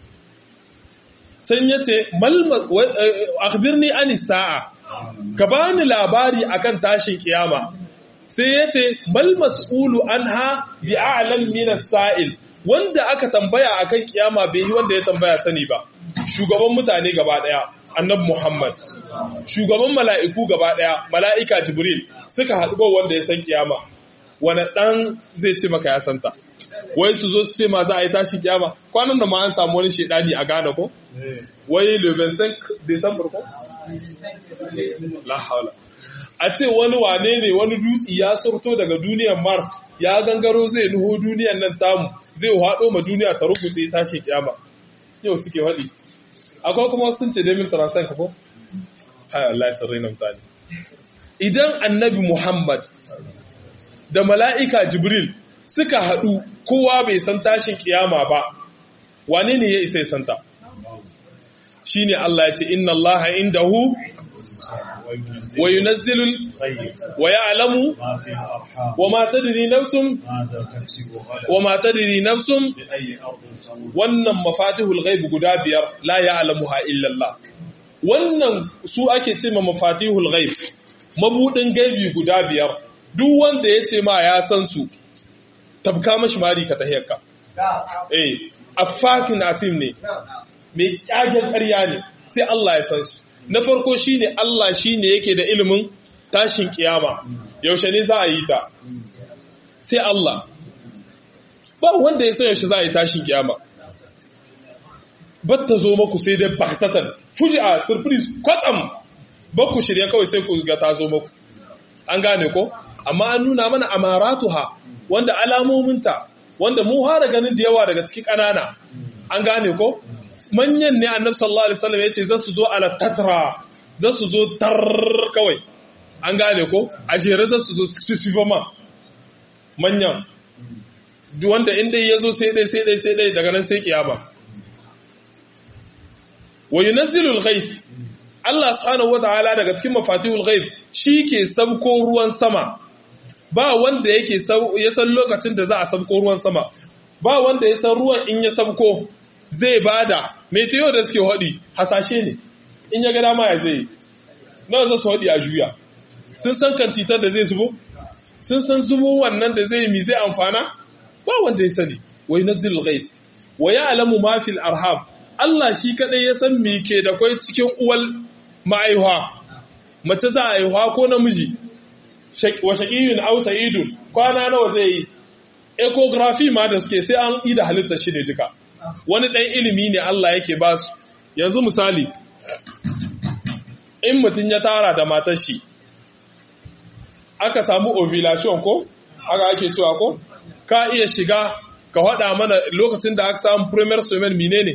S1: can yace mal akhbirni ani sa'a ka bani labari akan tashin kiyama sai yace mal mas'ulu anha bi a'lam min as-sa'il wanda aka tambaya akan kiyama bai yi wanda ya tambaya sani ba shugaban mutane gaba daya annabi Muhammad shugaban mala'iku gaba daya mala'ika Jibril suka haɗu wanda ya san kiyama wani ɗan zai ce maka ya santa wai su zo su ce ma za a yi tashi kiyama kwanan da ma an samu wani shaidani a Ghana ko wai le 25 December ko la haula a ce wani wane ne wani dutsi ya surto daga duniyar Mars ya gangaro zai nuho duniyar nan tamu zai haɗo ma duniya ta rubuce tashi kiyama yau suke faɗi akwai kuma sun ce Demil Transan ka ko hai Allah ya sarrai na mutane idan annabi Muhammad da mala'ika Jibril suka haɗu kowa bai san tashin kiyama ba, wane ne ya isa ya santa? Shi ne Allah ya ce, Inna Allah inda hu wa yunazzilu
S2: الغيب
S1: wa ya'lamu
S2: ما في الأرحام
S1: wa ma tadri nafsun
S2: ماذا تكسب غدا
S1: wa ma tadri nafsun
S2: بأي أرض تموت
S1: wannan mafatihul ghaib guda biyar la ya'lamuha illa Allah wannan su ake ce ma mafatihul ghaib mabudin gaibi guda biyar duk wanda ya ce ma ya san su tabka mashi mari ka tahiyarka eh afakin asim ne mai kyagen ƙarya ne sai Allah ya san su na farko shine Allah shine yake da ilimin tashin kiyama yaushe ne za a yi ta sai Allah ba wanda ya san yaushe za a yi tashin kiyama batta zo maku sai dai baktatan fuji'a surprise kwatsam bakku shirye kawai sai ku ga ta zo maku an gane ko amma an nuna mana amaratuha wanda alamominta wanda mu hara ganin da yawa daga cikin ƙanana an gane ko manyan ne annabi sallallahu alaihi wasallam yace za su zo ala tatra za su zo tar kawai an gane ko a jere za su zo sifama manyan duk wanda inda ya zo sai dai sai dai sai dai daga nan sai kiyama wa yunazzilul ghaith Allah subhanahu wataala daga cikin mafatihul ghaib ke sabko ruwan sama ba wanda yake ya san lokacin da za a sabko ruwan sama ba wanda ya san ruwan in ya sabko zai bada meteo da suke hodi hasashe ne in ya ga dama ya zai nawa za su hodi a juya sun san kantitar da zai zubo sun san zubo wannan da zai mi zai amfana ba wanda ya sani wa yunazzilul ghaib wa ya'lamu ma fil arham Allah shi kadai ya san me ke da kwai cikin uwal ma'aihuwa mace za a aihuwa ko namiji wa shaqiyun aw sa'idun kwana nawa zai yi ecography ma da suke sai an yi da halitta shi ne duka wani dan ilimi ne Allah yake ba su yanzu misali in mutum ya tara da matar shi aka samu ovulation ko haka ake cewa ko ka iya shiga ka haɗa mana lokacin da aka samu premier semen menene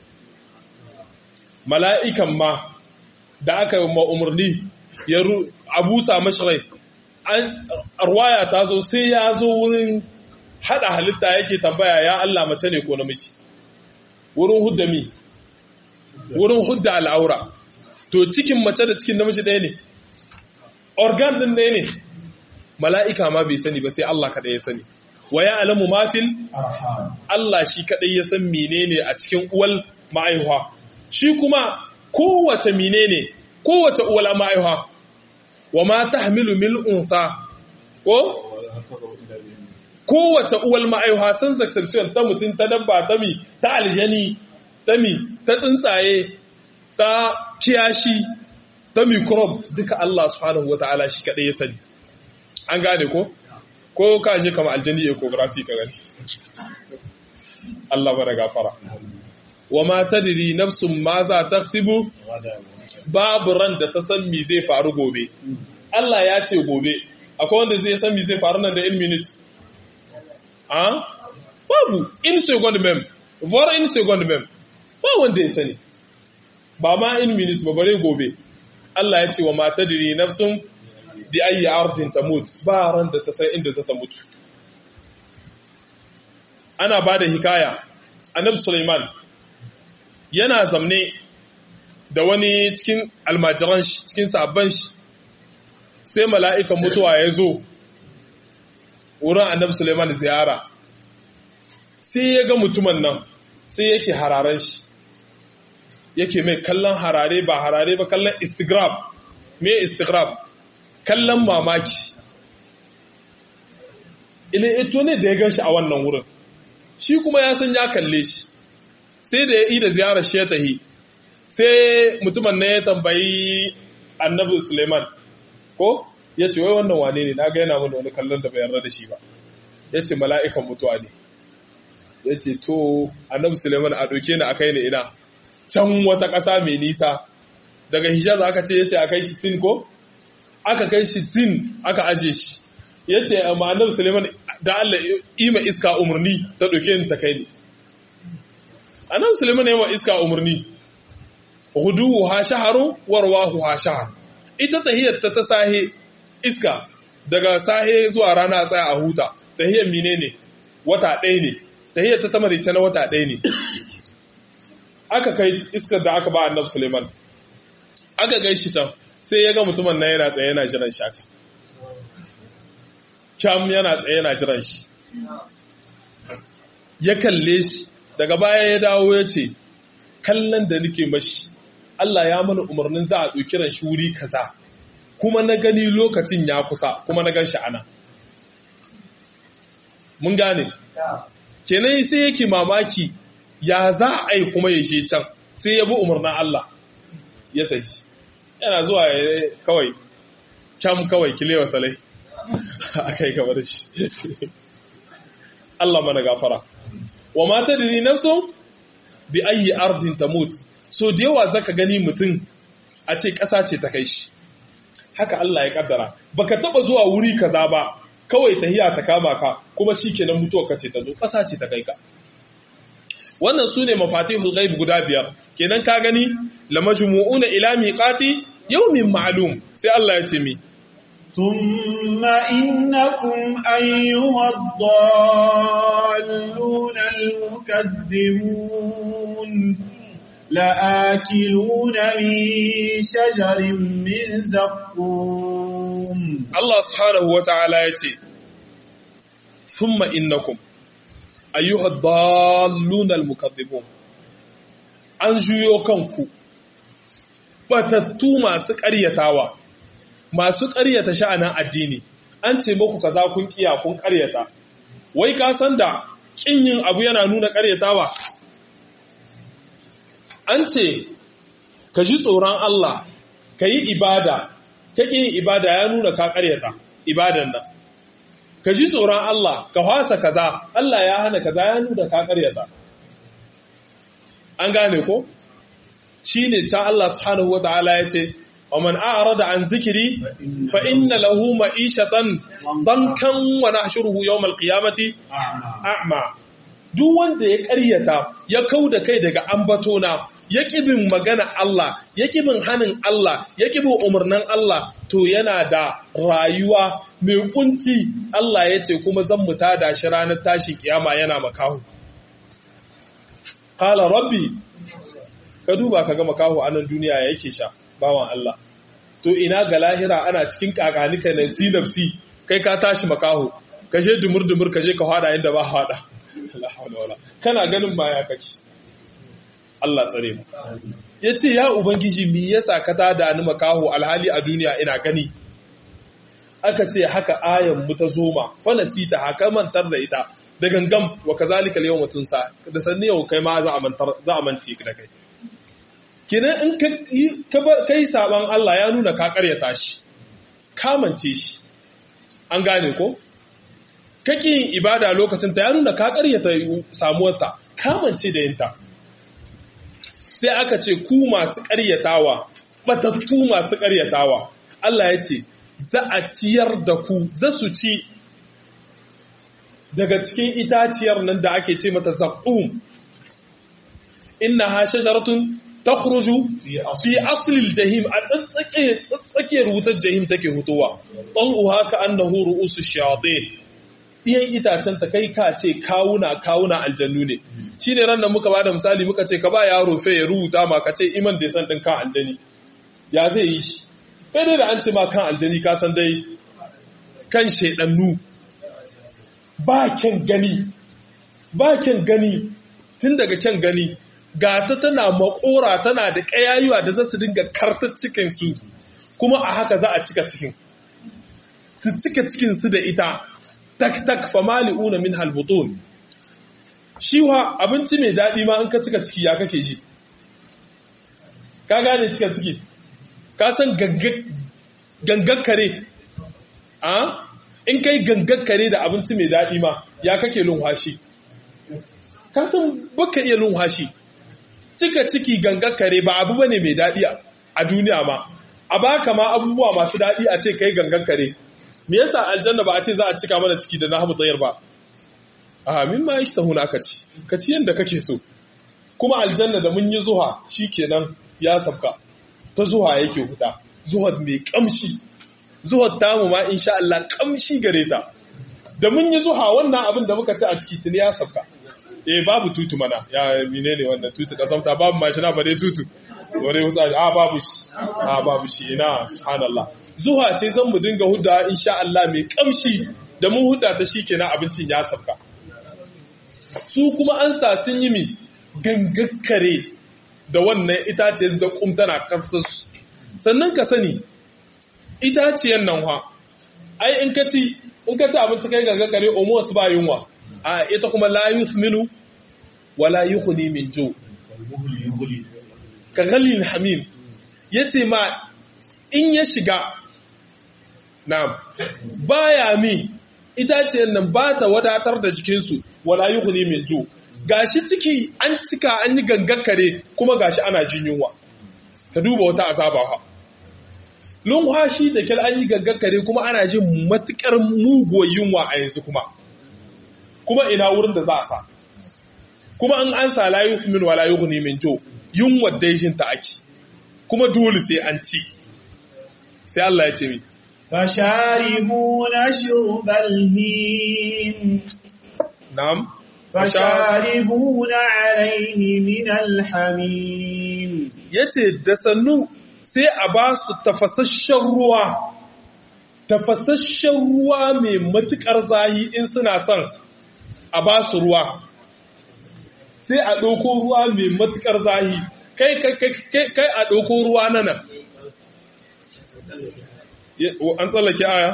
S1: mala'ikan ma da aka ma umarni ya abusa mashirai an arwaya ta zo sai ya zo wurin hada halitta yake tambaya ya Allah mace ne ko namiji wurin hudda mi wurin hudda al'aura to cikin mace da cikin namiji ɗaya ne organ ɗin ɗaya ne mala'ika ma bai sani ba sai Allah kaɗai ya sani wa ya alamu mafil Allah shi kaɗai ya san menene a cikin uwal ma'aihuwa shi kuma kowace menene kowace uwal ma'aihuwa wa ma tahmilu mil unsa ko kowace uwal ma'aihuwa san sexual ta mutum ta dabba ta mi ta aljani ta mi ta tsuntsaye ta kiyashi ta microbe duka Allah subhanahu wata'ala shi kaɗai ya sani an gane ko ko ka je kama aljani ecography ka gani Allah bara gafara wa ma tadri nafsun ma za taksibu babu ran da ta san me zai faru gobe Allah ya ce gobe akwai wanda zai san me zai faru nan da in minute ah babu in second mem vor in second mem ba wanda ya sani ba ma in minute ba bare gobe Allah ya ce wa ma tadri nafsun bi ayi ardin tamut ba ran da ta san inda za ta mutu ana ba da hikaya annabi Sulaiman yana zamne da wani cikin almajiran shi cikin sabon shi sai mala'ikan mutuwa ya zo wurin annabi Sulaiman ziyara sai ya ga mutumin nan sai yake hararen shi yake mai kallon harare ba harare ba kallon istigrab me istigrab kallon mamaki ile ito ne da ya gan shi a wannan wurin shi kuma ya san ya kalle shi sai da ya yi da ziyarar shi ya tahi sai mutumin na ya tambayi annabi suleiman ko ya ce wai wannan wane ne na ga yana mana wani kallon da bai yarda da shi ba ya ce mala'ikan mutuwa ne ya ce to annabi suleiman a ɗauke ni a kai ni ina can wata ƙasa mai nisa daga hijaz aka ce ya ce a kai shi sin ko aka kai shi sin aka aje shi ya ce amma annabi suleiman da Allah ima iska umarni ta ɗauke ni ta kai ni annabi suleiman ya wa iska umarni huduhu ha shaharu warwahu ha shahar ita tahiyar ta ta sahe iska daga sahe zuwa rana tsaya a huta tahiyar menene wata ɗaya ne tahiyar ta tamarice na wata ɗaya ne aka kai iskar da aka ba annabi suleiman aka gai shi can sai ya ga mutumin nan yana tsaye yana jiran shata cam yana tsaye yana jiran shi ya kalle shi daga baya ya dawo ya ce kallon da nake mashi Allah ya mana umarnin za a ɗauki ran shi wuri kaza kuma na gani lokacin ya kusa kuma na gan shi ana mun gane kenan sai yake mamaki ya za a yi kuma ya je can sai ya bi umarnin Allah ya tafi yana zuwa kawai can kawai kilewa salai a kai gaba da shi Allah mana gafara wa mata da ni nafsu bi ayi ardin tamut so da yawa zaka gani mutum a ce ƙasa ce ta kai shi haka Allah ya kaddara baka taba zuwa wuri kaza ba kawai tahiya ta kama ka kuma shikenan mutuwa ka ce ta zo ƙasa ce ta kai ka wannan su ne mafatihul ghaib guda biyar kenan ka gani la majmu'una ila miqati yawmin ma'lum sai Allah ya ce mi
S2: ثم إنكم أيها الضالون المكذبون لآكلون من شجر من زقوم
S1: Allah subhanahu wa ta'ala ya ce thumma innakum ayyuha dalluna almukaththibun an juyo kanku batattu masu ƙaryatawa masu ƙaryata sha'anin addini an ce muku kaza kun kiya kun ƙaryata wai ka san da kin yin abu yana nuna ƙaryatawa an ce ka ji tsoron Allah ka yi ibada kake yin ibada ya nuna ka ƙaryata ibadan nan ka ji tsoron Allah ka hwasa kaza Allah ya hana kaza ya nuna ka ƙaryata an gane ko shine ta Allah subhanahu wataala yace ومن أعرض عن ذكري فإن له معيشة ضنكا ونحشره يوم القيامة أعمى duk wanda ya ƙaryata ya kau da kai daga ambatona ya bin magana Allah ya bin hannun Allah ya bin umarnin Allah to yana da rayuwa mai kunci Allah ya ce kuma zan mu tada shi ranar tashin kiyama yana makahu qala rabbi ka duba ka ga makahu a nan duniya yake sha bawan Allah to ina ga lahira ana cikin kakanika na si nafsi kai ka tashi makaho ka je dumur dumur ka je ka hada inda ba hada kana ganin ma ya kaci Allah tsare mu yace ya ubangiji me yasa ka tada ni makaho alhali a duniya ina gani aka ce haka ayan mu ta zoma fa nasita haka mantar da ita da gangam wa kazalika al-yawma tunsa da sanni yau kai ma za a mantar za a mance da kai kenan in ka yi saban Allah ya nuna ka karyata shi kamance shi an gane ko kake yin ibada lokacin ta ya nuna ka karyata samuwarta kamance da yinta sai aka ce ku masu karyatawa batattu masu karyatawa Allah ya ce za a ciyar da ku za su ci daga cikin itaciyar nan da ake ce mata zaƙum inna ha shajaratun takhruju fi aslil jahim a tsatsake tsakiyar wutar jahim take hutowa uha ka annahu ru'usu shayatin iyan itacen ta kai ka ce kawuna kawuna aljannu ne shine ran da muka bada misali muka ce ka ba yaro fe ya rubuta ma ka ce iman da san din kan aljani ya zai yi shi kai dai da an ce ma kan aljani ka san dai kan shedannu ba kyan gani ba kyan gani tun daga kyan gani gata tana makora tana da ƙayayuwa da za su dinga kartar cikinsu kuma a haka za a cika cikin su cika cikinsu da ita tak tak famali'una min halbutun shiwa abinci mai daɗi ma an ka cika ciki ya kake ji ka gane cika ciki ka san gangan kare a in kai gangan kare da abinci mai daɗi ma ya kake lunwashi ka san baka iya lunwashi cika ciki gangan kare ba abu bane mai daɗi a duniya ma a baka ma abubuwa masu daɗi a ce kai gangan kare me yasa aljanna ba a ce za a cika mana ciki da nahmu tsayar ba a min ma ishtahuna ka ci ka ci yanda kake so kuma aljanna da mun yi zuha shikenan ya sabka ta zuha yake huta zuhar mai kamshi zuhar tamu ma insha Allah kamshi gare ta da mun yi zuha wannan abin da muka ci a ciki tuni ya sabka eh babu tutu mana ya menene wannan tutu kasafta babu mashina ba dai tutu wani fitsari a babu shi a babu shi ina subhanallah zuwa ce zan mu dinga hudda insha Allah mai kamshi da mun hudda ta shi kenan abincin ya sabka su kuma an sa sun yi mi gangakkare da wannan itaciyar zakum tana kansa sannan ka sani itaciyar nan ha ai in ka ci in ka ci abinci kai gangakkare almost ba yunwa a ita kuma la yuthminu wala yughni min ju' ka galil hamim ya ce ma in ya shiga na baya mi itaciyar nan ba ta wadatar da jikinsu wala yi huni min ju gashi ciki an cika an yi gangakare kuma gashi ana jin yunwa ka duba wata azaba ha lunwashi da kyal an yi gangakare kuma ana jin matukar muguwar yunwa a yanzu kuma kuma ina wurin da za a sa kuma in an sa la yuhmin wala yughni min jo yunwa daijin ta ake kuma dole sai an ci sai Allah ya ce mi
S2: فشاربون شرب الهيم
S1: na'am
S2: فشاربون عليه من الحميم
S1: yace da sannu sai a ba su tafasasshen ruwa tafasasshen ruwa mai matukar zahi in suna son a ba su ruwa sai a ɗauko ruwa mai matukar zahi kai kai a ɗauko ruwa na nan an tsallake aya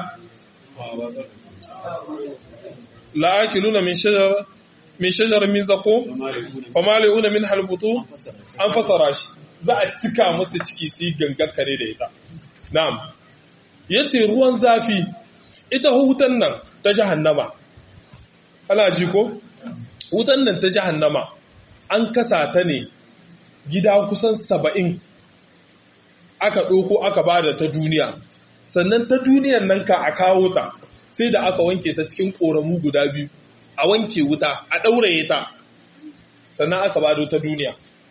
S1: la'akiluna min shajar min shajar min zaqo famali'una min halbutu an fasara shi za a cika masa ciki sai gangar kare da ita na'am yace ruwan zafi ita hutan nan ta jahannama kana ji ko hutan nan ta jahannama an kasa ta ne gida kusan saba'in aka ɗauko aka bada ta duniya sannan ta duniyan nan ka a kawo ta sai da aka wanke ta cikin ƙoramu guda biyu a wanke wuta a ɗauraye ta sannan aka bado ta duniya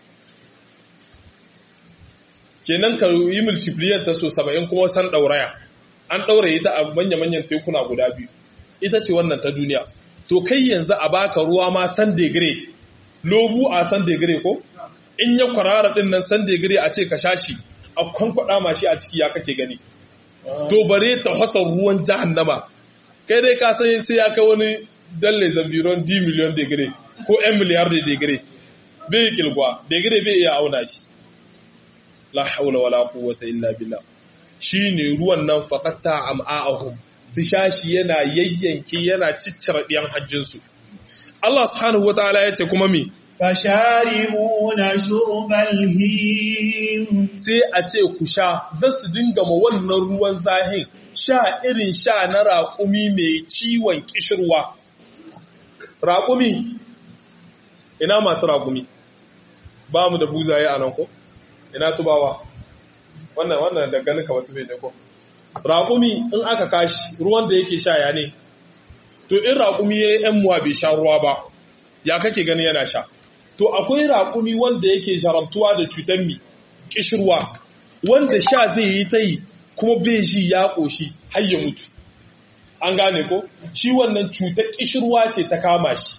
S1: kenan ka yi multiplier ta so saba'in kuma san ɗauraya an ɗauraye ta a manya-manyan tekuna guda biyu ita ce wannan ta duniya to kai yanzu a baka ruwa ma san degre lobu a san degre ko in ya kwarara ɗin nan san degre a ce ka sha shi a kwankwada mashi a ciki ya kake gani to bare ta hasa ruwan jahannama kai dai ka san sai ya kai wani dalle zambiron d miliyon degree ko 'yan miliyar da degree bai kilgwa degree bai iya auna shi la haula wala quwwata illa billah shine ruwan nan faqatta am'a'ahum su shashi yana yayyanke yana ciccire diyan hajjin su Allah subhanahu wataala yace kuma me
S2: fasharibuna shurbal him
S1: sai a ce ku sha za su dinga ma wannan ruwan zahin sha irin sha na raƙumi mai ciwon ƙishirwa raƙumi ina masu raƙumi ba mu da buzaye a nan ko ina tubawa wannan wannan da ganin kamar tube ne ko raƙumi in aka kashi ruwan da yake sha ya ne to in raƙumi ya yi ‘yan muwa bai sha ruwa ba ya kake gani yana sha to akwai raƙumi wanda yake jarabtuwa da cutar mi kishirwa wanda sha zai yi ta yi kuma bai ji ya ƙoshi har ya mutu an gane ko shi wannan cutar kishirwa ce ta kama shi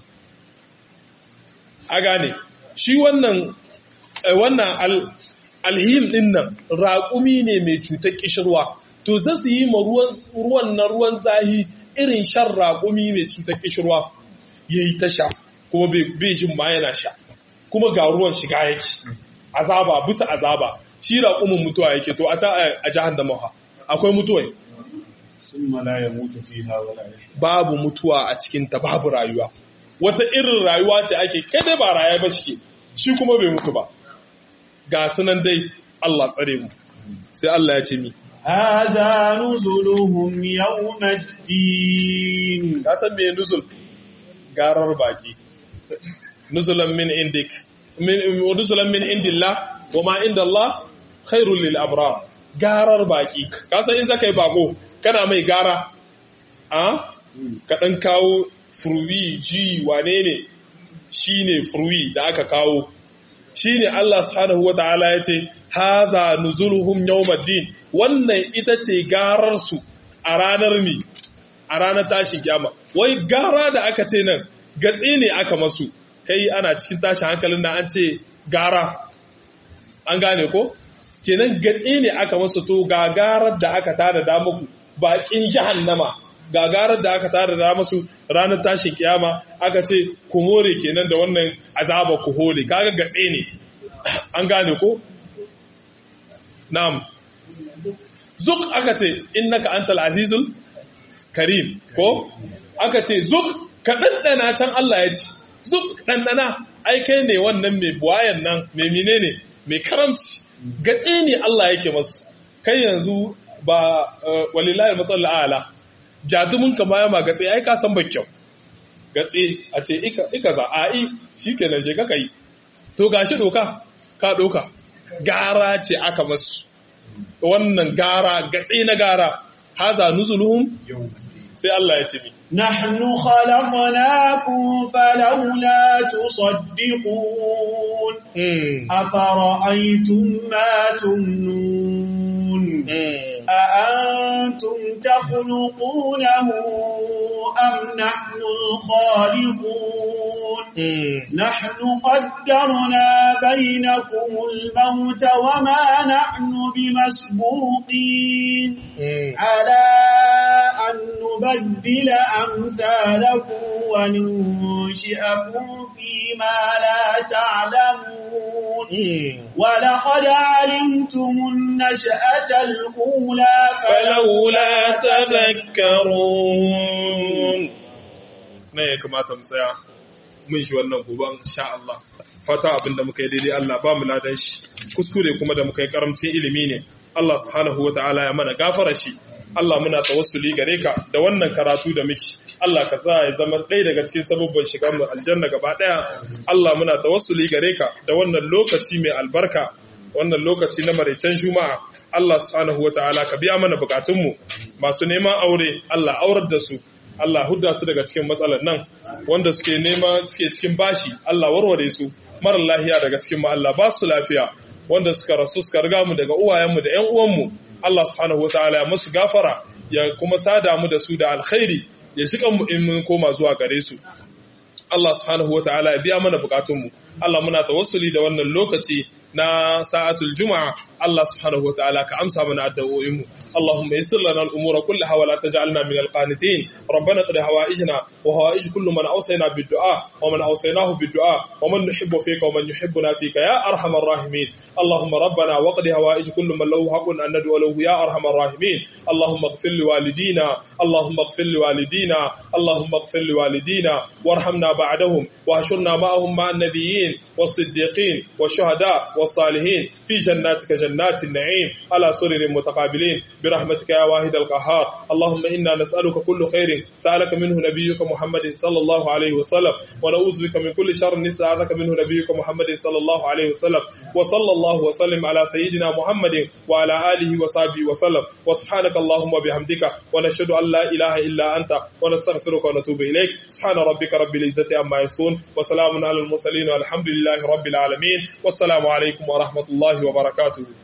S1: a gane shi wannan wannan alhim din nan raƙumi ne mai cutar kishirwa to za su yi ma ruwan na ruwan zahi irin shan raƙumi mai cutar kishirwa ya yi ta sha kuma bai jin ma yana sha kuma ga ruwan shiga yake azaba bisa azaba shi raƙumin mutuwa yake to a can a jahannama ha akwai mutuwai
S2: summa la yamutu fiha wala
S1: babu mutuwa a cikin ta babu rayuwa wata irin rayuwa ce ake kai dai ba rayuwa ba shike shi kuma bai mutu ba ga sunan dai Allah tsare mu sai Allah ya ce mi
S2: hadha nuzuluhum yawmaddin
S1: ka san me nuzul garar baki nuzulan min indik min nuzulan min indillah wa ma inda Allah khairul lil abrar garar baki ka san in zaka yi bako kana mai gara a ka dan kawo furwi ji wane ne shine furwi da aka kawo shine Allah subhanahu wataala yace haza nuzuluhum yawmaddin wannan ita ce garar su a ranar mi a ranar tashin kiyama wai gara da aka ce nan gatsi ne aka masu kai ana cikin tashin hankalin da an ce gara an gane ko kenan gatse ne aka masu to gagarar da aka tada da muku bakin jahannama gagarar da aka tada da masu ranar tashin kiyama aka ce ku more kenan da wannan azaba ku hole kaga gatse ne an gane ko na'am zuk aka ce innaka antal azizul karim ko aka ce zuk ka ɗanɗana can Allah ya ci zuk ɗanɗana ai kai ne wannan mai buwayan nan mai mine ne mai karamci gatse ne Allah yake masu kai yanzu ba walilahi matsala ala jadumin ka ma yama gatse ai ka san ba kyau gatse a ce ika za a yi shi kenan je ka yi to gashi doka ka doka gara ce aka masu wannan gara gatse na gara haza nuzuluhum sai Allah ya ce mi
S2: نحن خلقناكم فلولا تصدقون أفرأيتم ما تمنون أأنتم تخلقونه أم نحن الخالقون نحن قدرنا بينكم الموت وما نحن بمسبوقين على أن نبدل أمثالكم وننشئكم فيما لا تعلمون ولقد علمتم النشأة الأولى
S1: فلولا تذكرون ne ya kamata mu tsaya mun shi wannan goban sha Allah fata abinda muka yi daidai Allah ba mu ladan shi kuskure kuma da muka yi karamcin ilimi ne Allah subhanahu wa ta'ala ya mana gafara shi Allah muna tawassuli gare ka da wannan karatu da muke Allah ka sa ya zama ɗaya daga cikin sababban shigar mu aljanna gaba ɗaya Allah muna tawassuli gare ka da wannan lokaci mai albarka wannan lokaci na maraicen juma'a Allah subhanahu wa ta'ala ka biya mana bukatunmu masu neman aure Allah aurar da su Allah hudda su daga cikin matsalar nan wanda suke nema suke cikin bashi Allah warware su mara lahiya daga cikin mu Allah ba su lafiya wanda suka rasu suka riga mu daga uwayenmu da ƴan uwanmu Allah subhanahu wataala ya musu gafara ya kuma sada mu da su da alkhairi ya shiga mu in mun koma zuwa gare su Allah subhanahu wataala ya biya mana bukatunmu Allah muna tawassuli da wannan lokaci na sa'atul juma'a Allah subhanahu wataala ka amsa mana addu'o'inmu Allahumma yassir lana al-umura kullaha wa la taj'alna min al-qanitin rabbana qad hawaijna wa hawaij kullu man awsayna bid-du'a wa man awsaynahu bid-du'a wa man nuhibbu fika wa man yuhibbuna fika ya arhamar rahimin Allahumma rabbana wa qad hawaij kullu man lahu haqqun an nad'u lahu ya arhamar rahimin Allahumma ighfir li walidina Allahumma ighfir li walidina Allahumma ighfir li walidina warhamna ba'dahum wa hashurna ma'ahum ma'an nabiyyin was-siddiqin wash-shuhada' والصالحين في جناتك جنات النعيم على سرر متقابلين برحمتك يا واحد القهار اللهم إنا نسألك كل خير سألك منه نبيك محمد صلى الله عليه وسلم ونعوذ بك من كل شر نسألك منه نبيك محمد صلى الله عليه وسلم وصلى الله وسلم على سيدنا محمد وعلى آله وصحبه وسلم وسبحانك اللهم وبحمدك ونشهد أن لا إله إلا أنت ونستغفرك ونتوب إليك سبحان ربك رب العزة عما يصفون وسلام على المرسلين والحمد لله رب العالمين والسلام عليكم ورحمة الله وبركاته